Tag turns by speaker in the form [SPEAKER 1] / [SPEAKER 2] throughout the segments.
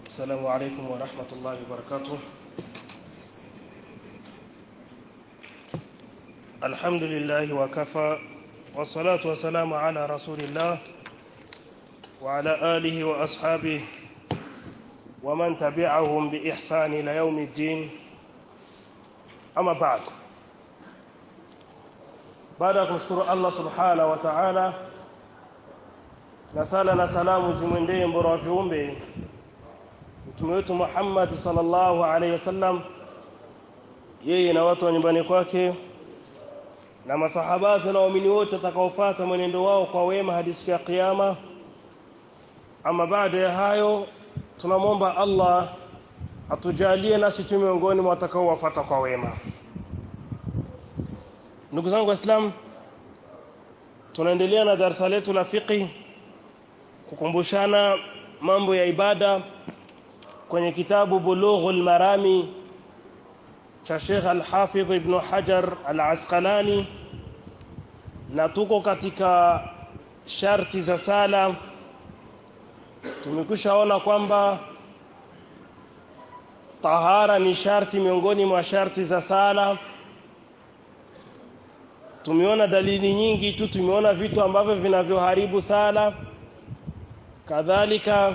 [SPEAKER 1] السلام عليكم ورحمة الله وبركاته الحمد لله وكفى والصلاة والسلام على رسول الله وعلى آله وأصحابه ومن تبعهم بإحسان إلى يوم الدين أما بعد baada ya kumshukuru Allah subhanahu wa ta'ala na sala na salamu zimwendee mbora wa viumbe mtume wetu Muhammad sallallahu alaihi wasallam yeye na watu wa nyumbani kwake na masahaba na waumini wote watakaofuata mwenendo wao kwa wema hadi siku ya kiyama ama baada ya hayo tunamwomba Allah atujalie nasi tu miongoni mwa watakaowafuata kwa wema ndugu zangu waislamu tunaendelea na darasa letu la fiqh kukumbushana mambo ya ibada kwenye kitabu bulughul marami cha Sheikh Al-Hafidh Ibn Hajar Al-Asqalani na tuko katika sharti za sala tumekwishaona kwamba tahara ni sharti miongoni mwa sharti za sala tumeona dalili nyingi tu tumeona vitu ambavyo vinavyoharibu sala kadhalika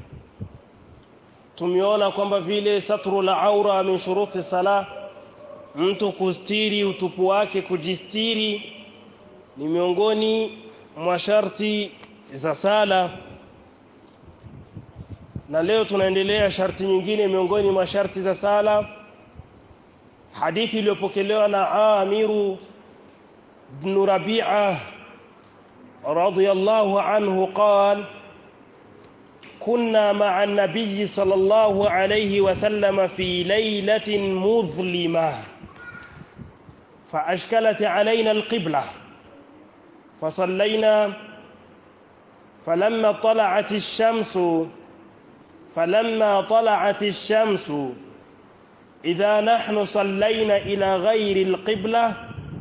[SPEAKER 1] tumeona kwamba vile satru la aura min shuruti sala mtu kustiri utupu wake kujistiri ni miongoni mwa sharti za sala na leo tunaendelea sharti nyingine miongoni mwa sharti za sala hadithi iliyopokelewa na Amiru بن ربيعة رضي الله عنه قال كنا مع النبي صلى الله عليه وسلم في ليلة مظلمة فأشكلت علينا القبلة فصلينا فلما طلعت الشمس فلما طلعت الشمس إذا نحن صلينا إلى غير القبلة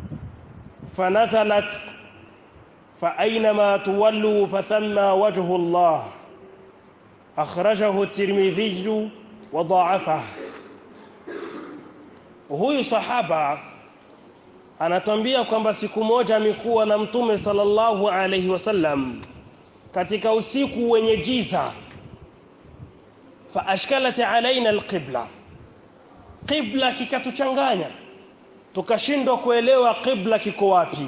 [SPEAKER 1] فنزلت فأينما تولوا فثم وجه الله أخرجه الترمذي وضاعفه huyu sahaba anatambia kwamba siku moja amekuwa na mtume sallallahu alaihi wasallam katika usiku wenye giza fa ashkalat alaina alqibla qibla kikatuchanganya tukashindwa kuelewa qibla kiko wapi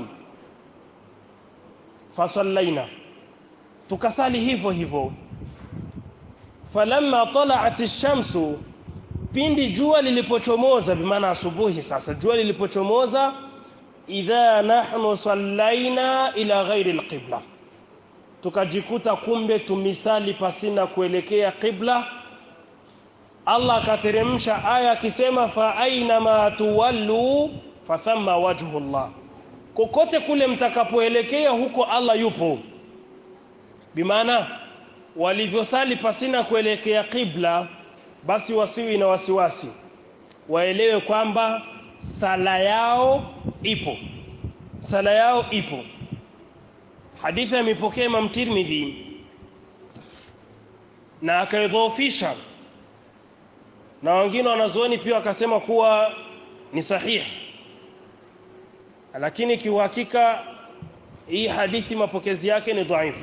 [SPEAKER 1] fasallaina tukasali hivyo hivyo falamma tala'at ash-shamsu pindi jua lilipochomoza bimaana asubuhi sasa jua lilipochomoza idha nahnu sallaina ila ghairi al-qibla tukajikuta kumbe tumisali pasina kuelekea qibla Allah akateremsha aya akisema fa aina ma tuwallu fathamma wajhullah kokote kule mtakapoelekea huko Allah yupo bimaana walivyosali pasina kuelekea qibla basi wasiwi na wasiwasi waelewe kwamba sala yao ipo sala yao ipo hadithi amepokea Imam Tirmidhi na akaidhoofisha na wengine wanazuoni pia wakasema kuwa ni sahihi lakini kiuhakika hii hadithi mapokezi yake ni dhaifu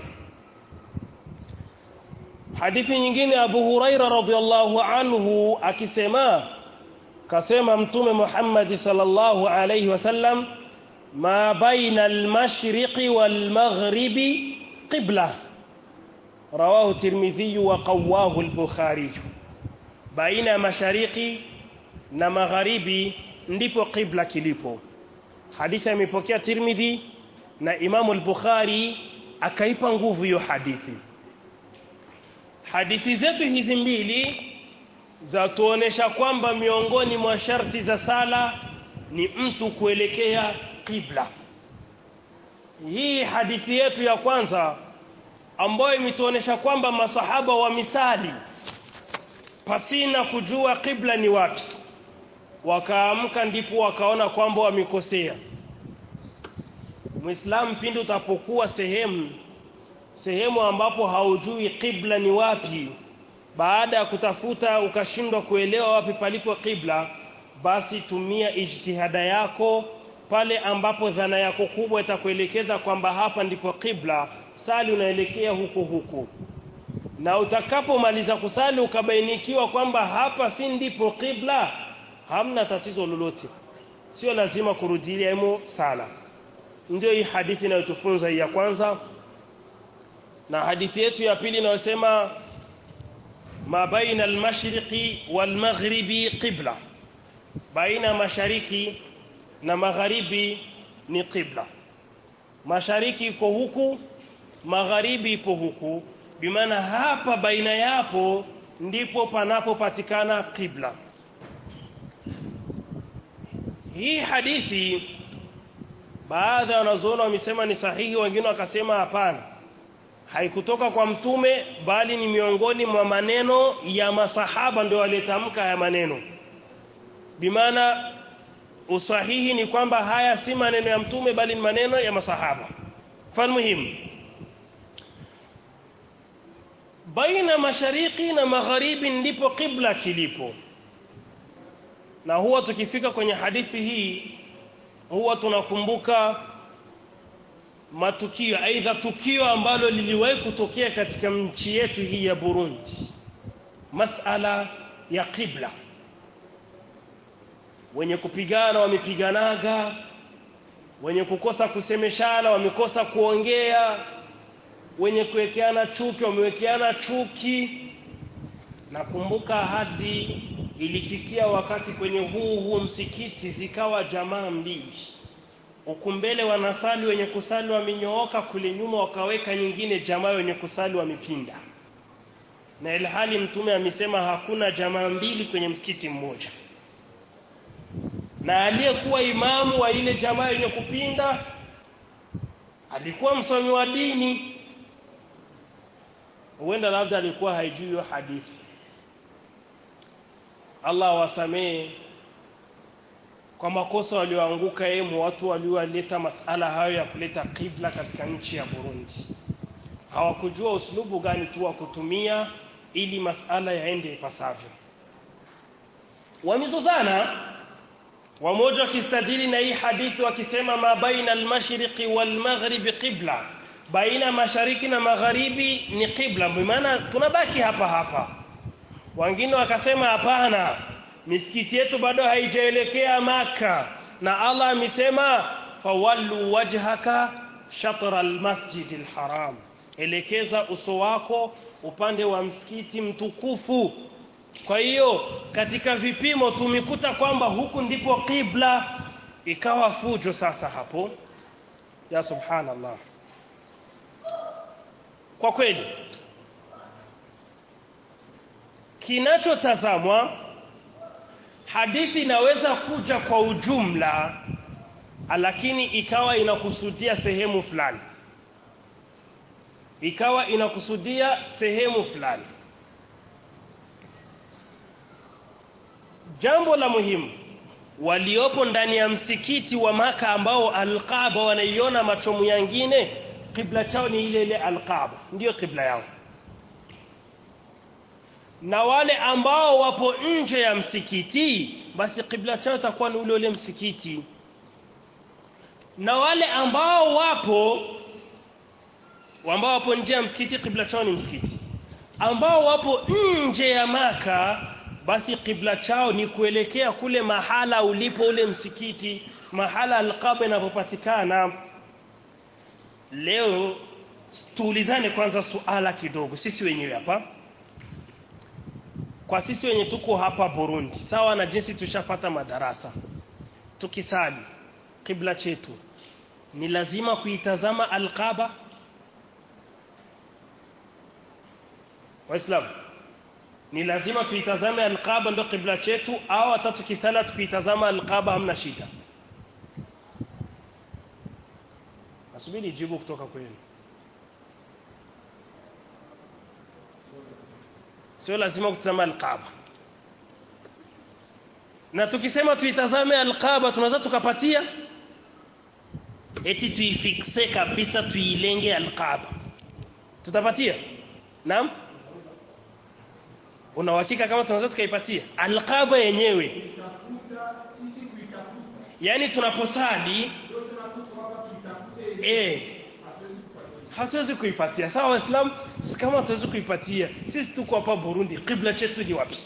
[SPEAKER 1] hadithi nyingine Abu Huraira radhiallahu anhu akisema kasema mtume Muhammad sallallahu alayhi wasallam ma baina al-mashriqi wal-maghribi qibla rawahu Tirmidhi wa qawahu al-Bukhari baina ya mashariki na magharibi ndipo qibla kilipo hadithi imepokea Tirmidhi na Imamu al-Bukhari akaipa nguvu hiyo hadithi hadithi zetu hizi mbili za tuonesha kwamba miongoni mwa sharti za sala ni mtu kuelekea qibla hii hadithi yetu ya kwanza ambayo imetuonesha kwamba masahaba wa misali pasina kujua qibla ni wapi wakaamka ndipo wakaona kwamba wamekosea Muislamu pindi utapokuwa sehemu sehemu ambapo haujui qibla ni wapi baada ya kutafuta ukashindwa kuelewa wapi palipo qibla basi tumia ijtihada yako pale ambapo dhana yako kubwa itakuelekeza kwamba hapa ndipo qibla sali unaelekea huko huko na utakapomaliza kusali ukabainikiwa kwamba hapa si ndipo qibla hamna tatizo lolote sio lazima kurudilia hemo sala ndio hii hadithi inayotufunza hii ya kwanza na hadithi yetu ya pili inayosema ma baina al-mashriqi wal-maghribi qibla baina mashariki na magharibi ni qibla mashariki iko huku magharibi ipo huku bimaana hapa baina yapo ndipo panapopatikana qibla hii hadithi baadhi ya wanazuoni wamesema ni sahihi wengine wakasema hapana haikutoka kwa mtume bali ni miongoni mwa maneno ya masahaba ndio walitamka haya maneno bimaana usahihi ni kwamba haya si maneno ya mtume bali ni maneno ya masahaba fan muhimu baina mashariki na magharibi ndipo qibla kilipo na huwa tukifika kwenye hadithi hii huwa tunakumbuka matukio aidha tukio ambalo liliwahi kutokea katika nchi yetu hii ya Burundi masala ya qibla wenye kupigana wamepiganaga wenye kukosa kusemeshana wamekosa kuongea wenye kuwekeana chuki wamewekeana chuki nakumbuka hadi ilifikia wakati kwenye huu huu msikiti zikawa jamaa mbili huku mbele wanasali wenye kusali wamenyooka kule nyuma wakaweka nyingine jamaa wenye kusali wamepinda na ilhali mtume amesema hakuna jamaa mbili kwenye msikiti mmoja na aliyekuwa imamu wa ile jamaa yenye kupinda alikuwa msomi wa dini huenda labda alikuwa haijui hiyo hadithi Allah wasamee kwa makosa walioanguka emu watu walioleta masala hayo ya kuleta kibla katika nchi ya Burundi hawakujua uslubu gani tu wa kutumia ili masala yaende ipasavyo wamizozana wamoja wakistadili na hii hadithi wakisema ma baina al-mashriqi wal-maghribi qibla baina mashariki na magharibi ni qibla maana tunabaki hapa hapa wengine wakasema hapana misikiti yetu bado haijaelekea maka na Allah amesema fawallu wajhaka shatra almasjid alharam elekeza uso wako upande wa msikiti mtukufu kwa hiyo katika vipimo tumekuta kwamba huku ndipo qibla ikawa fujo sasa hapo ya subhanallah kwa kweli kinachotazamwa hadithi inaweza kuja kwa ujumla lakini ikawa inakusudia sehemu fulani ikawa inakusudia sehemu fulani jambo la muhimu waliopo ndani ya msikiti wa maka ambao alqaba wanaiona machomu yangine kibla chao ni ile ile alqaba ndiyo kibla yao na wale ambao wapo nje ya msikiti basi kibla chao itakuwa ni ule ule msikiti na wale ambao wapo ambao wapo nje ya msikiti kibla chao ni msikiti ambao wapo nje ya maka basi kibla chao ni kuelekea kule mahala ulipo ule msikiti mahala alqaba inapopatikana leo tuulizane kwanza suala kidogo sisi wenyewe hapa kwa sisi wenye tuko hapa Burundi sawa na jinsi tushafata madarasa tukisali kibla chetu ni lazima kuitazama alqaba waislamu ni lazima tuitazame alqaba ndo kibla chetu au hata tukisala tukiitazama alqaba hamna shida nasubiri jibu kutoka kwenu sio lazima kutazama alqaba na tukisema tuitazame alqaba tunaweza tukapatia eti tuifikse kabisa tuilenge alqaba tutapatia naam una uhakika kama tunaweza tukaipatia alqaba yenyewe
[SPEAKER 2] Kuitafuta sisi kuitafuta
[SPEAKER 1] yani tunaposali
[SPEAKER 2] ndio sema tu kwamba tuitafute
[SPEAKER 1] eh
[SPEAKER 2] hatuwezi kupatia.
[SPEAKER 1] hatuwezi kuipatia sawa waislamu kama hatuwezi kuipatia sisi tuko hapa Burundi kibla chetu ni wapi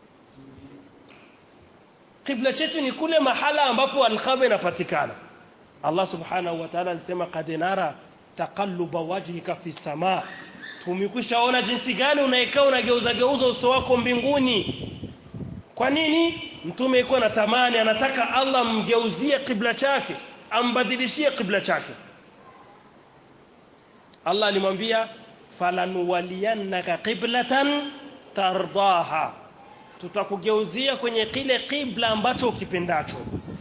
[SPEAKER 1] kibla chetu ni kule mahala ambapo alqaba inapatikana Allah subhanahu wa ta'ala alisema qad nara taqalluba wajhika fi samaa tumekwishaona jinsi gani unaekaa unageuza geuza uso wako mbinguni kwa nini mtume yuko na tamani anataka Allah mgeuzie kibla chake ambadilishie kibla chake Allah alimwambia falanuwaliyannaka qiblatan tardaha tutakugeuzia kwenye kile kibla ambacho ukipendacho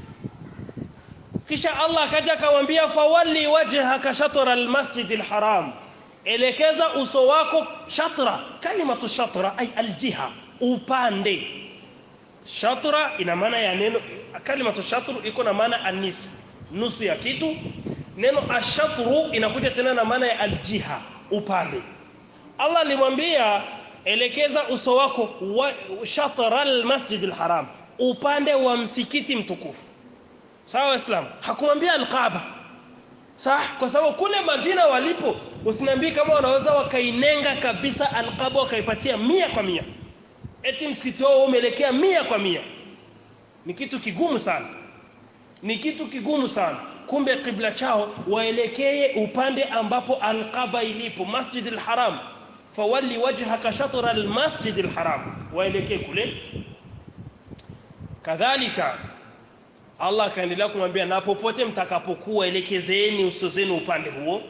[SPEAKER 1] kisha Allah akaja akamwambia fawalli wajhaka shatra almasjid alharam elekeza uso wako shatra kalimatu shatra ay aljiha upande shatra ina maana ya neno kalimatu shatru iko na maana anis nusu ya kitu neno ashatru inakuja tena na maana ya aljiha upande Allah alimwambia elekeza uso wako wa shatra almasjid alharam upande wa msikiti mtukufu sawa waislamu hakumwambia alqaba sawa kwa sababu kule Madina walipo usiniambie kama wanaweza wakainenga kabisa alqaba wakaipatia mia kwa mia eti msikiti wao umeelekea mia kwa mia ni kitu kigumu sana ni kitu kigumu sana kumbe kibla chao waelekee upande ambapo alqaba ilipo masjid alharam fawalli wajhaka shatr almasjid alharam waelekee kule kadhalika Allah akaendelea kumwambia na popote mtakapokuwa elekezeeni uso zenu upande huo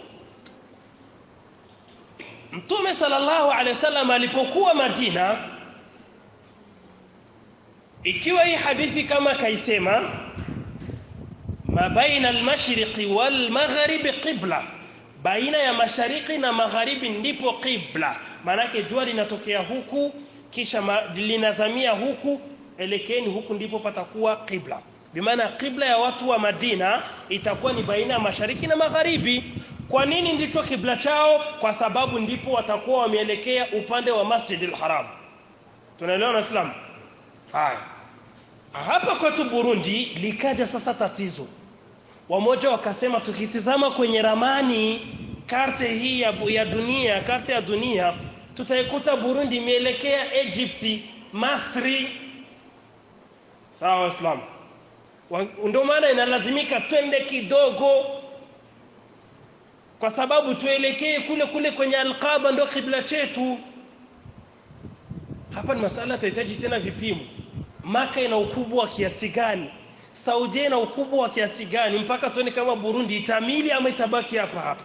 [SPEAKER 1] Mtume sallallahu alaihi wasallam alipokuwa Madina ikiwa hii hadithi kama kaisema ma baina al-mashriqi wal-maghribi qibla baina ya mashariki na magharibi ndipo qibla manake jua linatokea huku kisha ma, linazamia huku elekeni huku ndipo patakuwa qibla bimaana qibla ya watu wa Madina itakuwa ni baina ya mashariki na magharibi kwa nini ndicho kibla chao kwa sababu ndipo watakuwa wameelekea upande wa Masjid al-Haram tunaelewa waislamu haya hapa kwetu Burundi likaja sasa tatizo wamoja wakasema tukitizama kwenye ramani karte hii ya, ya dunia karte ya dunia tutaikuta Burundi imeelekea Egypt Masri sawa waislamu ndio maana inalazimika twende kidogo kwa sababu tuelekee kule kule kwenye alqaba ndio kibla chetu hapa ni masala tahitaji tena vipimo maka ina ukubwa wa kiasi gani Saudi ina ukubwa wa kiasi gani mpaka tuone kama Burundi itamili ama itabaki hapa hapa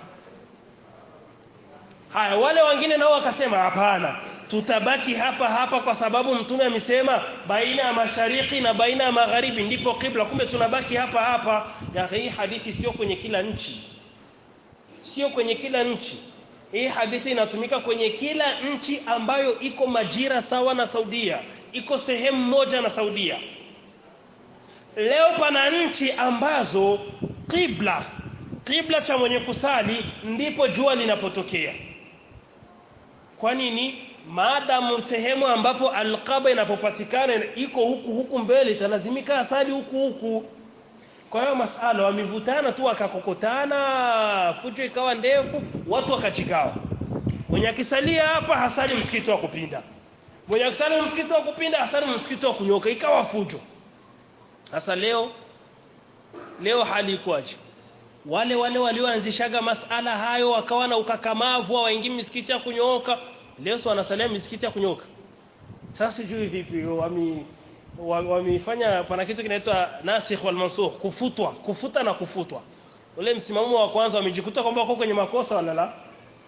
[SPEAKER 1] haya wale wengine nao wakasema hapana tutabaki hapa hapa kwa sababu mtume amesema baina ya mashariki na baina ya magharibi ndipo kibla kumbe tunabaki hapa hapa ya hii hadithi sio kwenye kila nchi sio kwenye kila nchi hii hadithi inatumika kwenye kila nchi ambayo iko majira sawa na Saudia iko sehemu moja na Saudia leo pana nchi ambazo kibla kibla cha mwenye kusali ndipo jua linapotokea kwa nini maadamu sehemu ambapo alqaba inapopatikana iko huku huku mbele italazimika asali huku huku kwa hiyo masala wamevutana tu wakakokotana fujo ikawa ndefu watu wakachikawa mwenye akisalia hapa hasali msikiti wa kupinda mwenye akisali msikiti wa kupinda hasali msikiti wa kunyoka ikawa fujo sasa leo leo hali ikoje wale wale walioanzishaga masala hayo wakawa na ukakamavu waingi misikiti ya kunyooka leo si wanasalia misikiti ya kunyoka sasa sijui vipi wami wamefanya pana kitu kinaitwa nasikh wal mansukh kufutwa kufuta na kufutwa ule msimamo wa kwanza wamejikuta kwamba wako kwenye makosa wala la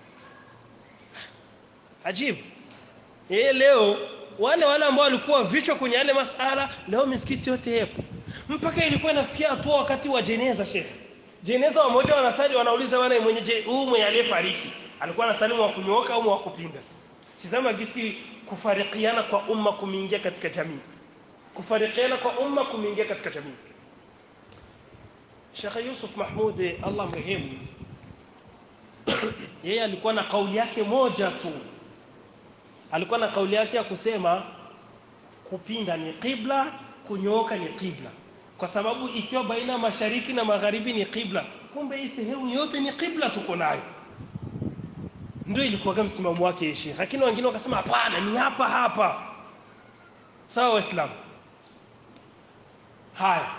[SPEAKER 1] ajibu yeye leo wale wale ambao walikuwa vichwa kwenye yale masala leo misikiti yote yapo mpaka ilikuwa inafikia hatua wakati wa jeneza shekhi jeneza wamoja wanasali wanauliza wana mwenye huu mwenye aliyefariki alikuwa anasalimu wa kunyooka au wa kupinda tizama gisi kufarikiana kwa umma kumeingia katika jamii kufarikiana kwa umma kumeingia katika jamii Sheikh Yusuf Mahmud Allah mrehemu yeye alikuwa na kauli yake moja tu alikuwa na kauli yake ya kusema kupinda ni qibla kunyooka ni qibla kwa sababu ikiwa baina ya mashariki na magharibi ni qibla kumbe hii sehemu yote ni qibla tuko nayo ndio ilikuwa kama msimamo wake Sheikh lakini wengine wakasema hapana ni hapa hapa sawa waislamu haya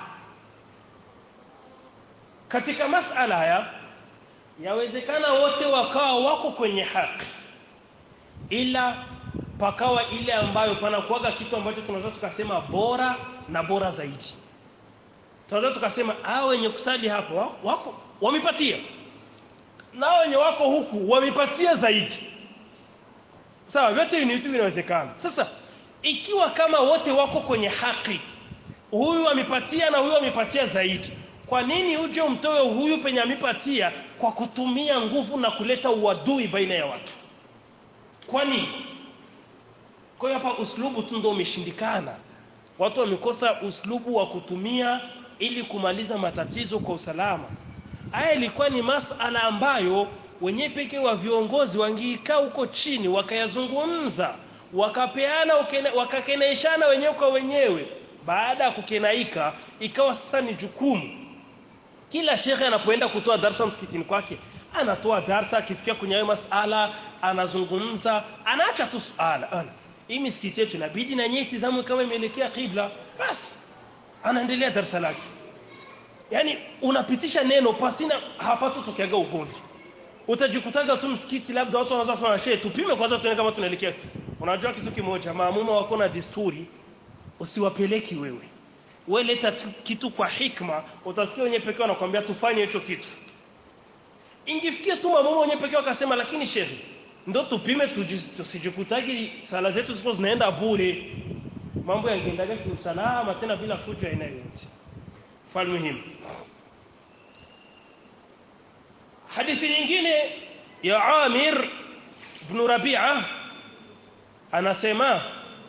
[SPEAKER 1] katika masala haya yawezekana wote wakawa wako kwenye haki ila pakawa ile ambayo panakuaga kitu ambacho tunaweza tukasema bora na bora zaidi tunaweza tukasema hao wenye kusali hapo wako wamepatia na wenye wako huku wamepatia zaidi sawa vyote ni vitu vinawezekana sasa ikiwa kama wote wako kwenye haki huyu amepatia na huyu amepatia zaidi kwa nini uje umtoe huyu penye amepatia kwa kutumia nguvu na kuleta uadui baina ya watu kwa nini kwa hiyo hapa uslubu tu ndio umeshindikana watu wamekosa uslubu wa kutumia ili kumaliza matatizo kwa usalama haya ilikuwa ni masala ambayo wenyewe pekee wa viongozi wangiikaa huko chini wakayazungumza wakapeana wakakenaishana wenyewe kwa wenyewe baada ya kukenaika ikawa sasa ni jukumu kila shekhe anapoenda kutoa darsa msikitini kwake anatoa darsa akifikia kwenye hayo masala anazungumza anaacha tu suala ana hii misikiti yetu inabidi na nyinyi tizamwe kama imeelekea kibla basi anaendelea darsa lake yani unapitisha neno pasina hapatu tukiaga ugomvi utajikutaga tu msikiti labda watu wanaanza kusema shehe tupime kwanza tuone kama tunaelekea unajua kitu kimoja maamuma wako na desturi usiwapeleki wewe wewe leta kitu kwa hikma utasikia wenyewe pekee wanakuambia tufanye hicho kitu ingifikia tu maamuma wenyewe pekee wakasema lakini shehe ndo tupime tusijikutagi sala zetu zipo zinaenda bure mambo yangeendaga kiusalama tena bila fujo aina yoyote falmuhimu hadithi nyingine ya Amir ibn Rabi'a anasema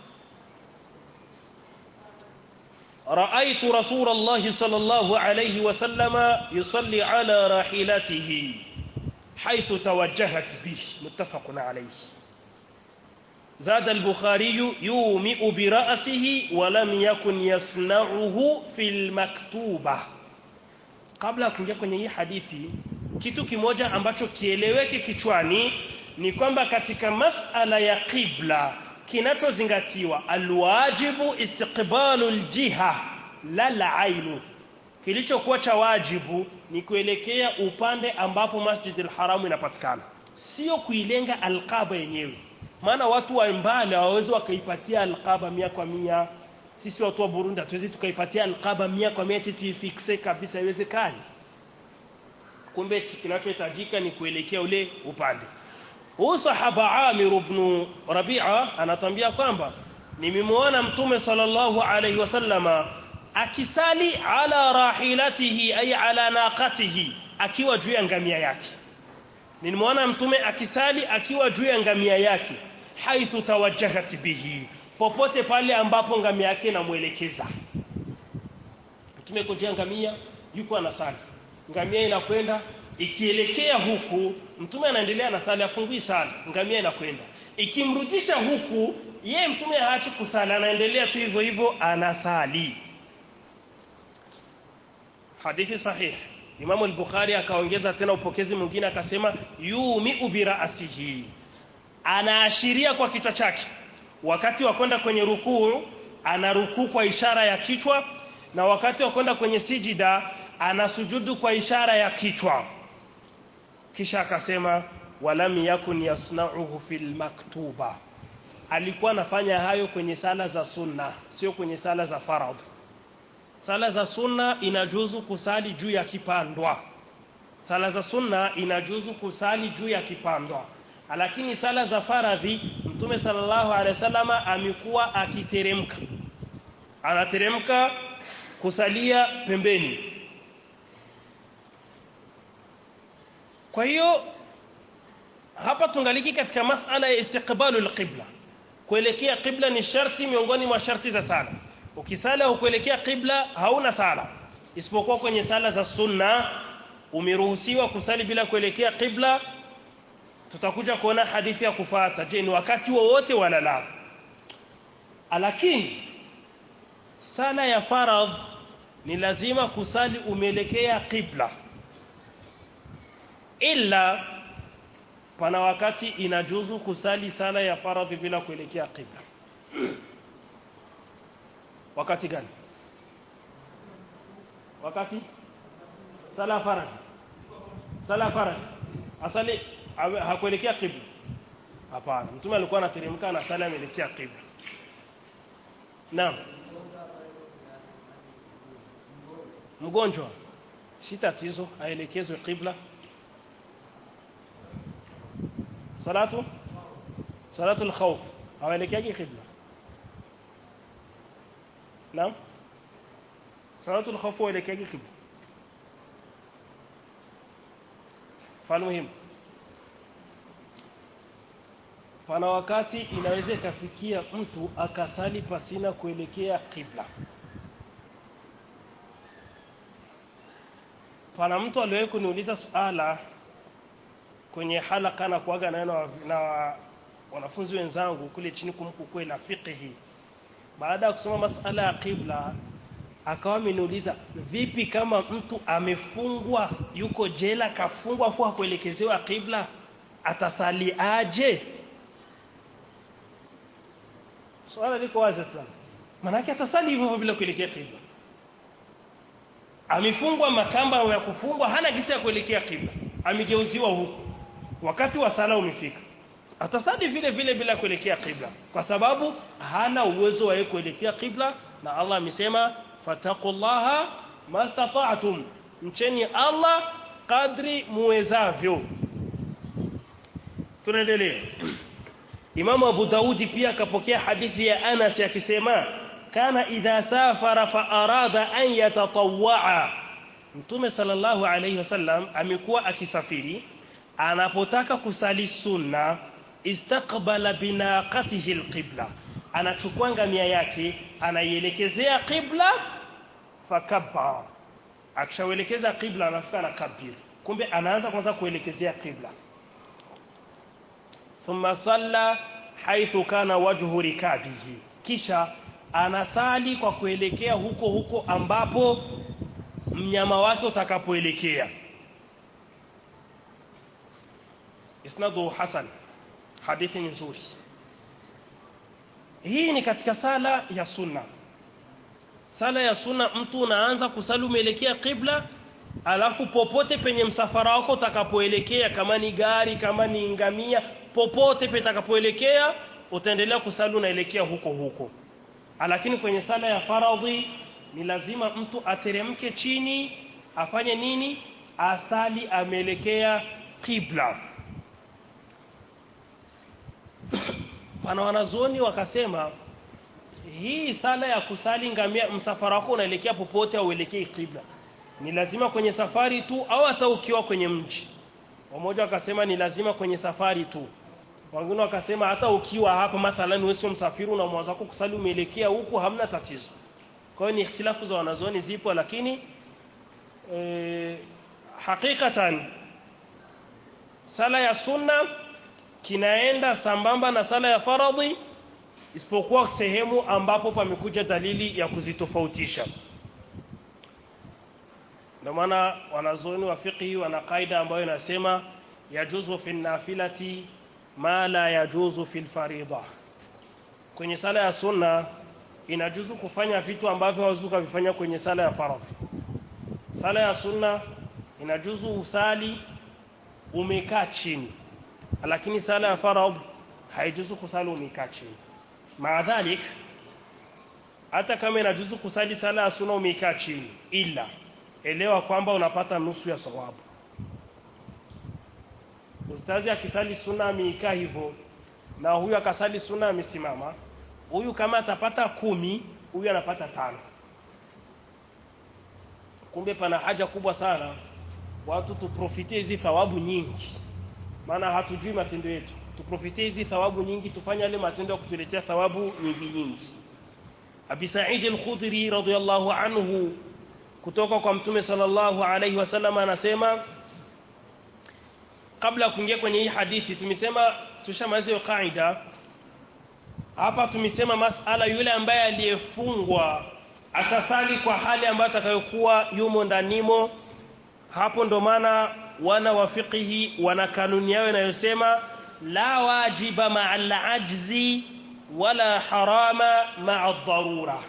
[SPEAKER 1] رأيت رسول الله صلى الله عليه وسلم يصلي على راحلته حيث توجهت به متفق عليه زاد البخاري يومئ برأسه ولم يكن يصنعه في المكتوبة kabla ya kuingia kwenye hii hadithi kitu kimoja ambacho kieleweke kichwani ni kwamba katika masala ya qibla kinachozingatiwa alwajibu istiqbalu aljiha la la'ainu kilichokuwa cha wajibu ni kuelekea upande ambapo Masjidil Haramu inapatikana sio kuilenga alqaba yenyewe maana watu wa mbali hawawezi wakaipatia alqaba mia kwa mia sisi watu wa Burundi hatuwezi tukaipatia alqaba mia kwa mia tuifikse kabisa haiwezekani kumbe kinachohitajika ni kuelekea ule upande huu sahaba Amir ibn Rabi'a anatambia kwamba nimemwona mtume sallallahu alayhi wasallama akisali ala rahilatihi ay ala naqatihi akiwa juu ya ngamia yake nilimwona mtume akisali akiwa juu ya ngamia yake haithu tawajjahat bihi popote pale ambapo ngamia yake inamuelekeza mtume kujia ngamia yuko anasali ngamia inakwenda ikielekea huku mtume anaendelea na sala afungui sana ngamia inakwenda ikimrudisha huku ye mtume haachi kusali anaendelea tu hivyo hivyo anasali hadithi sahih Imam al-Bukhari akaongeza tena upokezi mwingine akasema yumi bi ra'sihi anaashiria kwa kichwa chake wakati wa kwenda kwenye rukuu ana rukuu kwa ishara ya kichwa na wakati wa kwenda kwenye sijida anasujudu kwa ishara ya kichwa kisha akasema walam yakun yasna'uhu fil maktuba alikuwa anafanya hayo kwenye sala za sunna sio kwenye sala za faradhi sala za sunna inajuzu kusali juu ya kipandwa sala za sunna inajuzu kusali juu ya kipandwa lakini sala za faradhi mtume sallallahu alaihi wasallama amekuwa akiteremka anateremka kusalia pembeni kwa hiyo hapa tungaliki katika masala ya istiqbalul qibla kuelekea qibla ni sharti miongoni mwa sharti za sala ukisala ukuelekea qibla hauna sala isipokuwa kwenye sala za sunna umeruhusiwa kusali bila kuelekea qibla tutakuja kuona hadithi ya kufuata je ni wakati wowote wala la lakini sala ya faradh ni lazima kusali umeelekea qibla ila pana wakati inajuzu kusali sala ya faradhi bila kuelekea qibla wakati gani wakati sala faradhi sala faradhi asali awe- hakuelekea qibla hapana mtume alikuwa anateremka na sala ameelekea qibla naam mgonjwa si tatizo aelekezwe qibla salatu salatu al-khawf hawaelekeaje qibla naam salatu al-khawf hawaelekeaje qibla falmuhim pana wakati inaweza ikafikia mtu akasali pasina kuelekea qibla pana mtu aliwahi kuniuliza suala kwenye halaka na kuaga nayo na, na wanafunzi wenzangu kule chini kumkukwe la fiqhi baada ya kusoma masala ya qibla akawa ameniuliza vipi kama mtu amefungwa yuko jela kafungwa kwa kuelekezewa qibla atasali aje swala liko wazi sana manake atasali hivyo hivyo bila kuelekea qibla amefungwa makamba ya kufungwa hana gisa ya kuelekea qibla amegeuziwa huku wakati wa sala umefika atasali vile vile bila kuelekea qibla kwa sababu hana uwezo wa yeye kuelekea qibla na Allah amesema fataqullaha mastata'tum mcheni Allah kadri muwezavyo tunaendelea Imam Abu Daudi pia akapokea hadithi ya Anas akisema kana idha safara fa arada an yatatawwa Mtume sallallahu alayhi wasallam amekuwa akisafiri anapotaka kusali sunna istaqbala binaqatihi alqibla anachukua ngamia yake anaielekezea qibla fakabba akishawelekeza qibla anafika na kabir kumbe anaanza kwanza kuelekezea qibla thumma salla haithu kana wajhu rikabihi kisha anasali kwa kuelekea huko huko ambapo mnyama wake utakapoelekea isnadu hasan hadithi nzuri hii ni katika sala ya sunna sala ya sunna mtu unaanza kusali umeelekea qibla alafu popote penye msafara wako utakapoelekea kama ni gari kama ni ngamia popote petakapoelekea utaendelea kusali unaelekea huko huko lakini kwenye sala ya faradhi ni lazima mtu ateremke chini afanye nini asali ameelekea qibla pana wanazuoni wakasema hii sala ya kusali ngamia msafara wako unaelekea popote au uelekee qibla ni lazima kwenye safari tu au hata ukiwa kwenye mji wamoja wakasema ni lazima kwenye safari tu wengine wakasema hata ukiwa hapa mathalan wewe sio msafiri na mwanzo wako kusali umeelekea huku hamna tatizo kwa hiyo ni ikhtilafu za wanazuoni zipo lakini e, hakikatan sala ya sunna kinaenda sambamba na sala ya faradhi isipokuwa sehemu ambapo pamekuja dalili ya kuzitofautisha ndio maana wanazuoni wa fiqhi wana kaida ambayo inasema yajuzu fi nafilati ma la yajuzu fil farida kwenye sala ya sunna inajuzu kufanya vitu ambavyo hauwezi kuvifanya kwenye sala ya faradhi sala ya sunna inajuzu usali umekaa chini lakini sala ya faradhi haijuzu kusali umekaa chini maadhalik hata kama inajuzu kusali sala ya sunna umekaa chini ila elewa kwamba unapata nusu ya sawabu ustazi akisali sunna ameikaa hivyo na huyu akasali sunna amesimama huyu kama atapata kumi huyu anapata tano kumbe pana haja kubwa sana watu tuprofitie hizi thawabu nyingi maana hatujui matendo yetu tuprofitie hizi thawabu nyingi tufanye yale matendo ya kutuletea thawabu nyingi nyingi Abi Sa'id al-Khudri radhiyallahu anhu kutoka kwa Mtume sallallahu alayhi wasallam anasema kabla ya kuingia kwenye hii hadithi tumesema tushamaliza hiyo kaida hapa tumesema masala yule ambaye aliyefungwa atasali kwa hali ambayo atakayokuwa yumo ndanimo hapo ndo maana wana wa fiqhi wana kanuni yao inayosema la wajiba ma'a al-ajzi wala harama ma'a ad-darura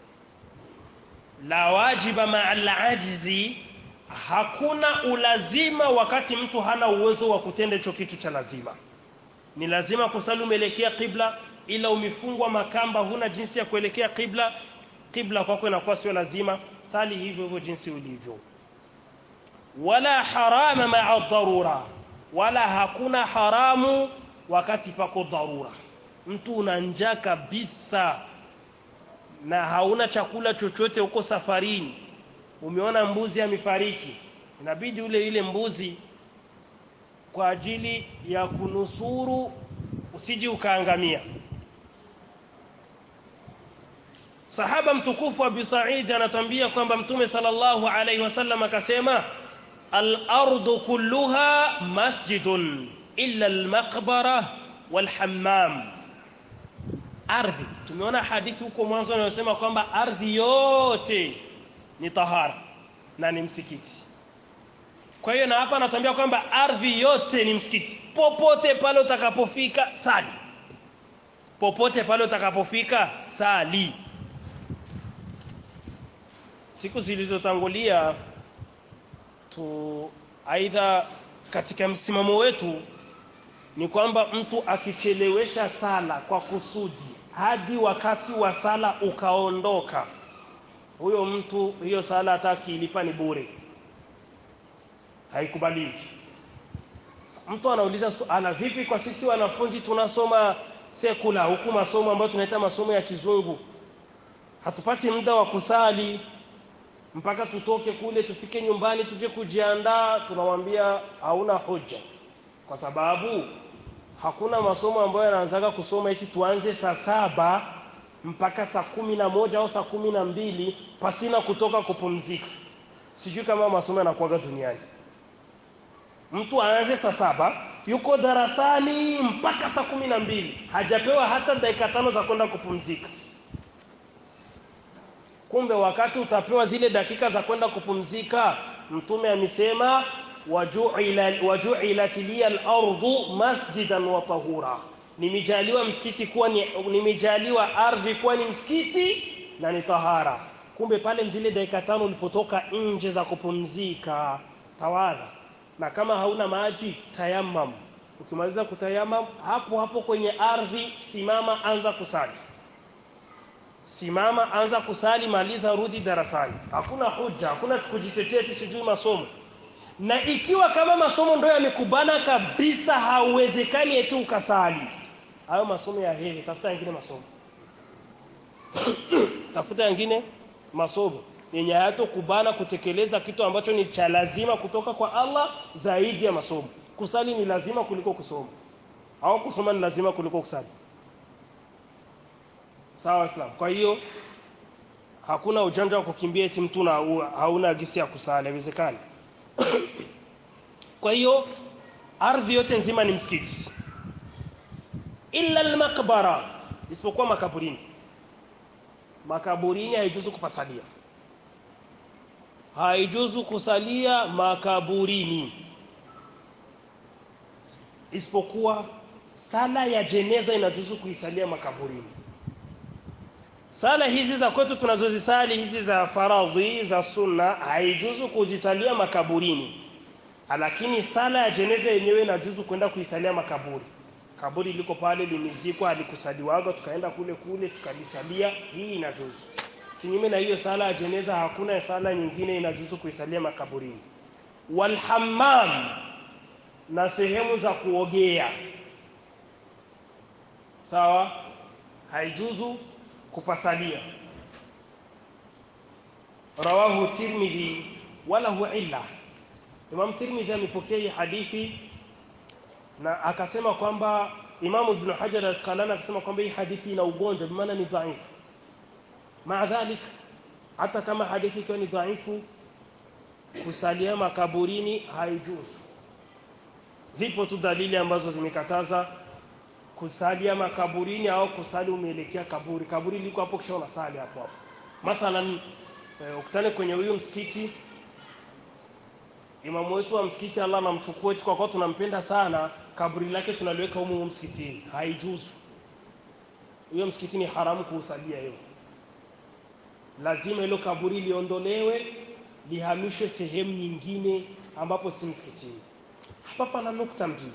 [SPEAKER 1] la wajiba ma'a al-ajzi hakuna ulazima wakati mtu hana uwezo wa kutenda hicho kitu cha lazima ni lazima kusali umeelekea qibla ila umefungwa makamba huna jinsi ya kuelekea qibla qibla kwako inakuwa sio lazima sali hivyo hivyo jinsi ulivyo wala harama ma'a dharura wala hakuna haramu wakati pako dharura mtu una njaa kabisa na hauna chakula chochote huko safarini umeona mbuzi amefariki inabidi ule ile mbuzi kwa ajili ya kunusuru usiji ukaangamia sahaba mtukufu Abi Sa'id anatambia kwamba mtume sallallahu alaihi wasallam akasema al-ardu kulluha masjidun illa al-maqbara wal-hammam ardhi tumeona hadithi huko mwanzo inayosema kwamba ardhi yote ni tahara na ni msikiti kwa hiyo na hapa anatuambia kwamba ardhi yote ni msikiti popote pale utakapofika sali popote pale utakapofika sali siku zilizotangulia tu aidha katika msimamo wetu ni kwamba mtu akichelewesha sala kwa kusudi hadi wakati wa sala ukaondoka huyo mtu hiyo sala hata akilipa ni bure haikubaliki mtu anauliza ana vipi kwa sisi wanafunzi tunasoma sekula huku masomo ambayo tunaita masomo ya kizungu hatupati muda wa kusali mpaka tutoke kule tufike nyumbani tuje kujiandaa tunamwambia hauna hoja kwa sababu hakuna masomo ambayo yanaanzaga kusoma eti tuanze saa saba mpaka saa kumi na moja au saa kumi na mbili pasina kutoka kupumzika sijui kama masomo yanakuaga duniani mtu aanze saa saba yuko darasani mpaka saa kumi na mbili hajapewa hata dakika tano za kwenda kupumzika kumbe wakati utapewa zile dakika za kwenda kupumzika mtume amesema waju'ilat liya al-ardu masjidan wa tahura nimejaliwa msikiti kuwa ni nimejaliwa ardhi kuwa ni msikiti na ni tahara kumbe pale zile dakika tano ulipotoka nje za kupumzika tawadha na kama hauna maji tayammam ukimaliza kutayamam hapo hapo kwenye ardhi simama anza kusali simama anza kusali maliza rudi darasani hakuna hoja hakuna kujitetea sijui masomo na ikiwa kama masomo ndio yamekubana kabisa hauwezekani eti ukasali hayo masomo ya heri tafuta yengine masomo tafuta yengine masomo yenye hayatokubana kutekeleza kitu ambacho ni cha lazima kutoka kwa Allah zaidi ya masomo kusali ni lazima kuliko kusoma au kusoma ni lazima kuliko kusali sawa islam kwa hiyo hakuna ujanja wa kukimbia eti mtu na hauna gisi ya kusali haiwezekani kwa hiyo ardhi yote nzima ni msikiti illa almaqbara isipokuwa makaburini makaburini haijuzu kupasalia haijuzu kusalia makaburini isipokuwa sala ya jeneza inajuzu kuisalia makaburini sala hizi za kwetu tunazozisali hizi za faradhi za sunna haijuzu kuzisalia makaburini lakini sala ya jeneza yenyewe inajuzu kwenda kuisalia makaburi kaburi liko pale limezikwa alikusaliwaga tukaenda kule kule tukalisalia hii inajuzu kinyume na hiyo sala ya jeneza hakuna sala nyingine inajuzu kuisalia makaburini walhammam na sehemu za kuogea sawa haijuzu kupasalia rawahu tirmidhi wala huwa illa Imam Tirmidhi amepokea hadithi na akasema kwamba Imam Ibn Hajar al-Asqalani akasema kwamba hii hadithi ina ugonjwa kwa maana ni dhaifu maadhalik hata kama hadithi ikiwa ni dhaifu kusalia makaburini haijuzu zipo tu dalili ambazo zimekataza kusalia makaburini au kusali umeelekea kaburi kaburi liko hapo kisha unasali hapo hapo mathalan eh, ukutane kwenye huyu msikiti imamu wetu wa msikiti Allah anamchukua eti kwa kuwa tunampenda sana kaburi lake tunaliweka humu humu msikitini haijuzu huyo msikiti ni haramu kuusalia hiyo lazima hilo kaburi liondolewe lihamishwe sehemu nyingine ambapo si msikitini hapa pana nukta mbili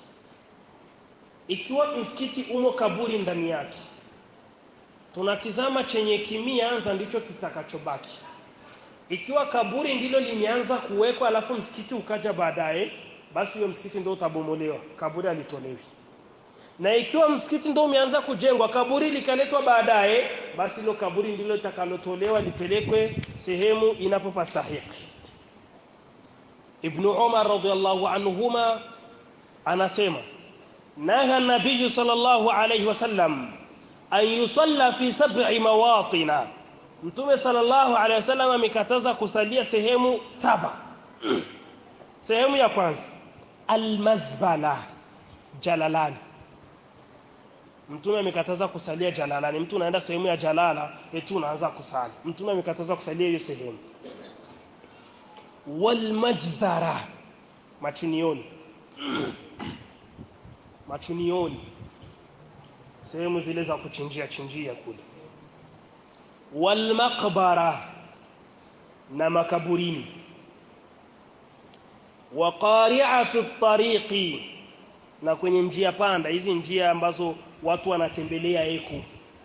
[SPEAKER 1] ikiwa msikiti umo kaburi ndani yake tunatizama chenye kimianza ndicho kitakachobaki ikiwa kaburi ndilo limeanza kuwekwa alafu msikiti ukaja baadaye basi huyo msikiti ndio utabomolewa kaburi alitolewi na ikiwa msikiti ndio umeanza kujengwa kaburi likaletwa baadaye basi hilo kaburi ndilo litakalotolewa lipelekwe sehemu inapopastahiki Ibn Umar radhiallahu anhuma anasema naha nabii sallallahu alayhi wasallam an yusalla fi sab'i mawatina Mtume sallallahu alayhi wasallam amekataza kusalia sehemu saba sehemu ya kwanza almazbala jalalani Mtume amekataza kusalia jalalani mtu unaenda sehemu ya jalala eti unaanza kusali Mtume amekataza kusalia hiyo sehemu walmajzara machunioni machunioni sehemu zile za kuchinjia chinjia kule walmaqbara na makaburini wa qari'atu tariqi na kwenye njia panda hizi njia ambazo watu wanatembelea eko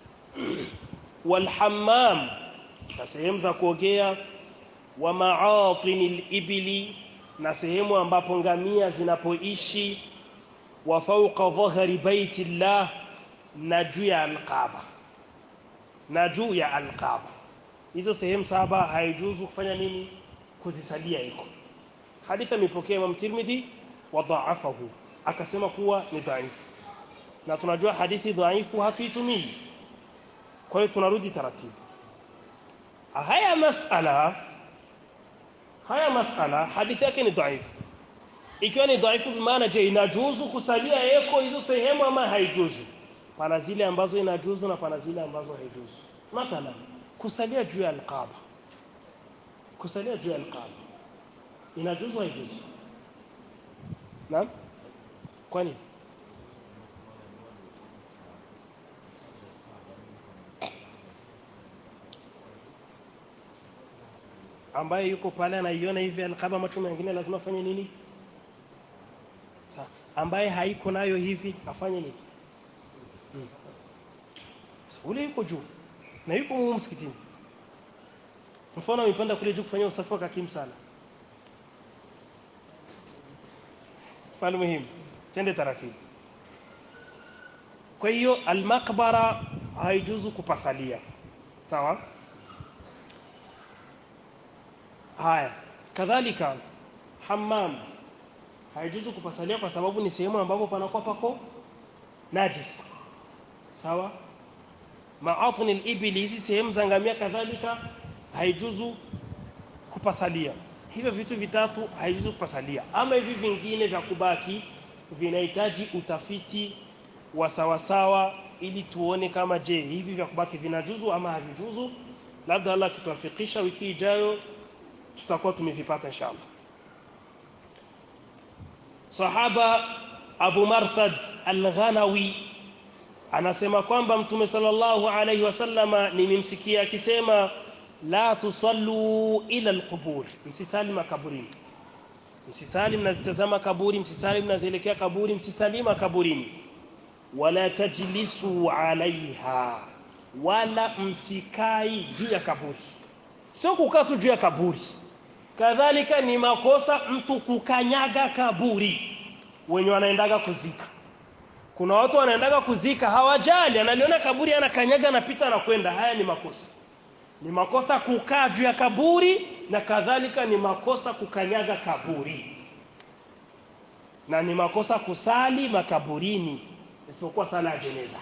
[SPEAKER 1] walhammam na sehemu za kuogea wa ma'atinil ibli na sehemu ambapo ngamia zinapoishi wa fawqa dhahri baitillah na juu ya alqaba na juu ya alqaba hizo sehemu saba haijuzu kufanya nini kuzisalia iko hadithi imepokea Imam Tirmidhi wa dha'afahu akasema kuwa ni dhaifu na tunajua hadithi dhaifu hatuitumii kwa hiyo tunarudi taratibu haya masala haya masala hadithi yake ni dhaifu ikiwa ni dhaifu maana je inajuzu kusalia eko hizo sehemu ama haijuzu pana zile ambazo inajuzu na pana zile ambazo haijuzu mathalan kusalia juu ya alqaba kusalia juu ya alqaba inajuzu haijuzu naam kwani ambaye yuko pale anaiona hivi alqaba macho mengine lazima afanye nini Sa, ambaye haiko nayo hivi afanye nini hmm. ule yuko juu na yuko humu msikitini mfano amepanda kule juu kufanya usafi wa kakim sana mfano muhimu tende taratibu kwa hiyo almakbara haijuzu kupasalia sawa haya kadhalika hammam haijuzu kupasalia kwa sababu ni sehemu ambapo panakuwa pako najis sawa maatni al-ibli hizi sehemu za ngamia kadhalika haijuzu kupasalia hivyo vitu vitatu haijuzu kupasalia ama hivi vingine vya kubaki vinahitaji utafiti wa sawasawa ili tuone kama je hivi vya kubaki vinajuzu ama havijuzu labda Allah kituafikisha wiki ijayo tutakuwa tumevipata inshallah sahaba Abu Marthad Al-Ghanawi anasema kwamba Mtume sallallahu alaihi wasallama nimemsikia akisema la tusallu ila alqubur msisali makaburini msisali mnazitazama kaburi msisali mnazielekea kaburi msisali makaburini wala tajlisu alaiha wala msikai juu ya kaburi sio kukaa tu juu ya kaburi kadhalika ni makosa mtu kukanyaga kaburi wenye wanaendaga kuzika kuna watu wanaendaga kuzika hawajali analiona kaburi anakanyaga anapita anakwenda haya ni makosa ni makosa kukaa juu ya kaburi na kadhalika ni makosa kukanyaga kaburi na ni makosa kusali makaburini isipokuwa sala ya jeneza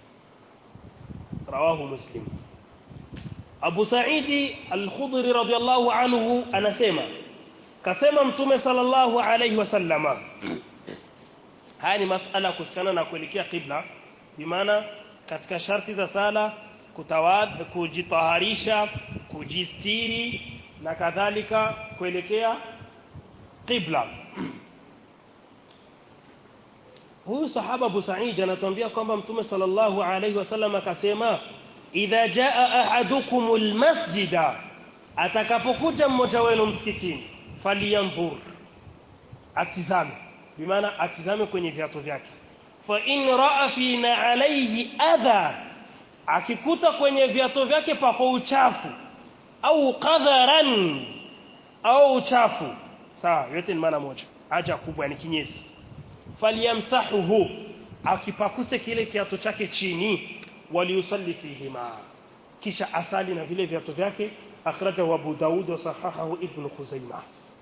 [SPEAKER 1] rawahu muslim Abu Saidi Al-Khudri radhiyallahu anhu anasema kasema mtume sallallahu alayhi wasallama haya ni masala kuhusiana na kuelekea qibla bimaana katika sharti za sala kutawad kujitaharisha kujistiri na kadhalika kuelekea qibla huyu sahaba Abu Sa'id anatuambia kwamba mtume sallallahu alayhi wasallam akasema idha jaa ahadukumul masjida atakapokuja mmoja wenu msikitini falyanzur atizame bimaana atizame kwenye viatu vyake fa in raa fina alayhi adha akikuta kwenye viatu vyake pako uchafu au qadharan au uchafu sawa yote ni maana moja haja kubwa ni kinyesi falyamsahuhu akipakuse kile kiatu chake chini waliusalli fihima kisha asali na vile viatu vyake akhrajahu Abu Daud wa sahahahu Ibn Khuzaimah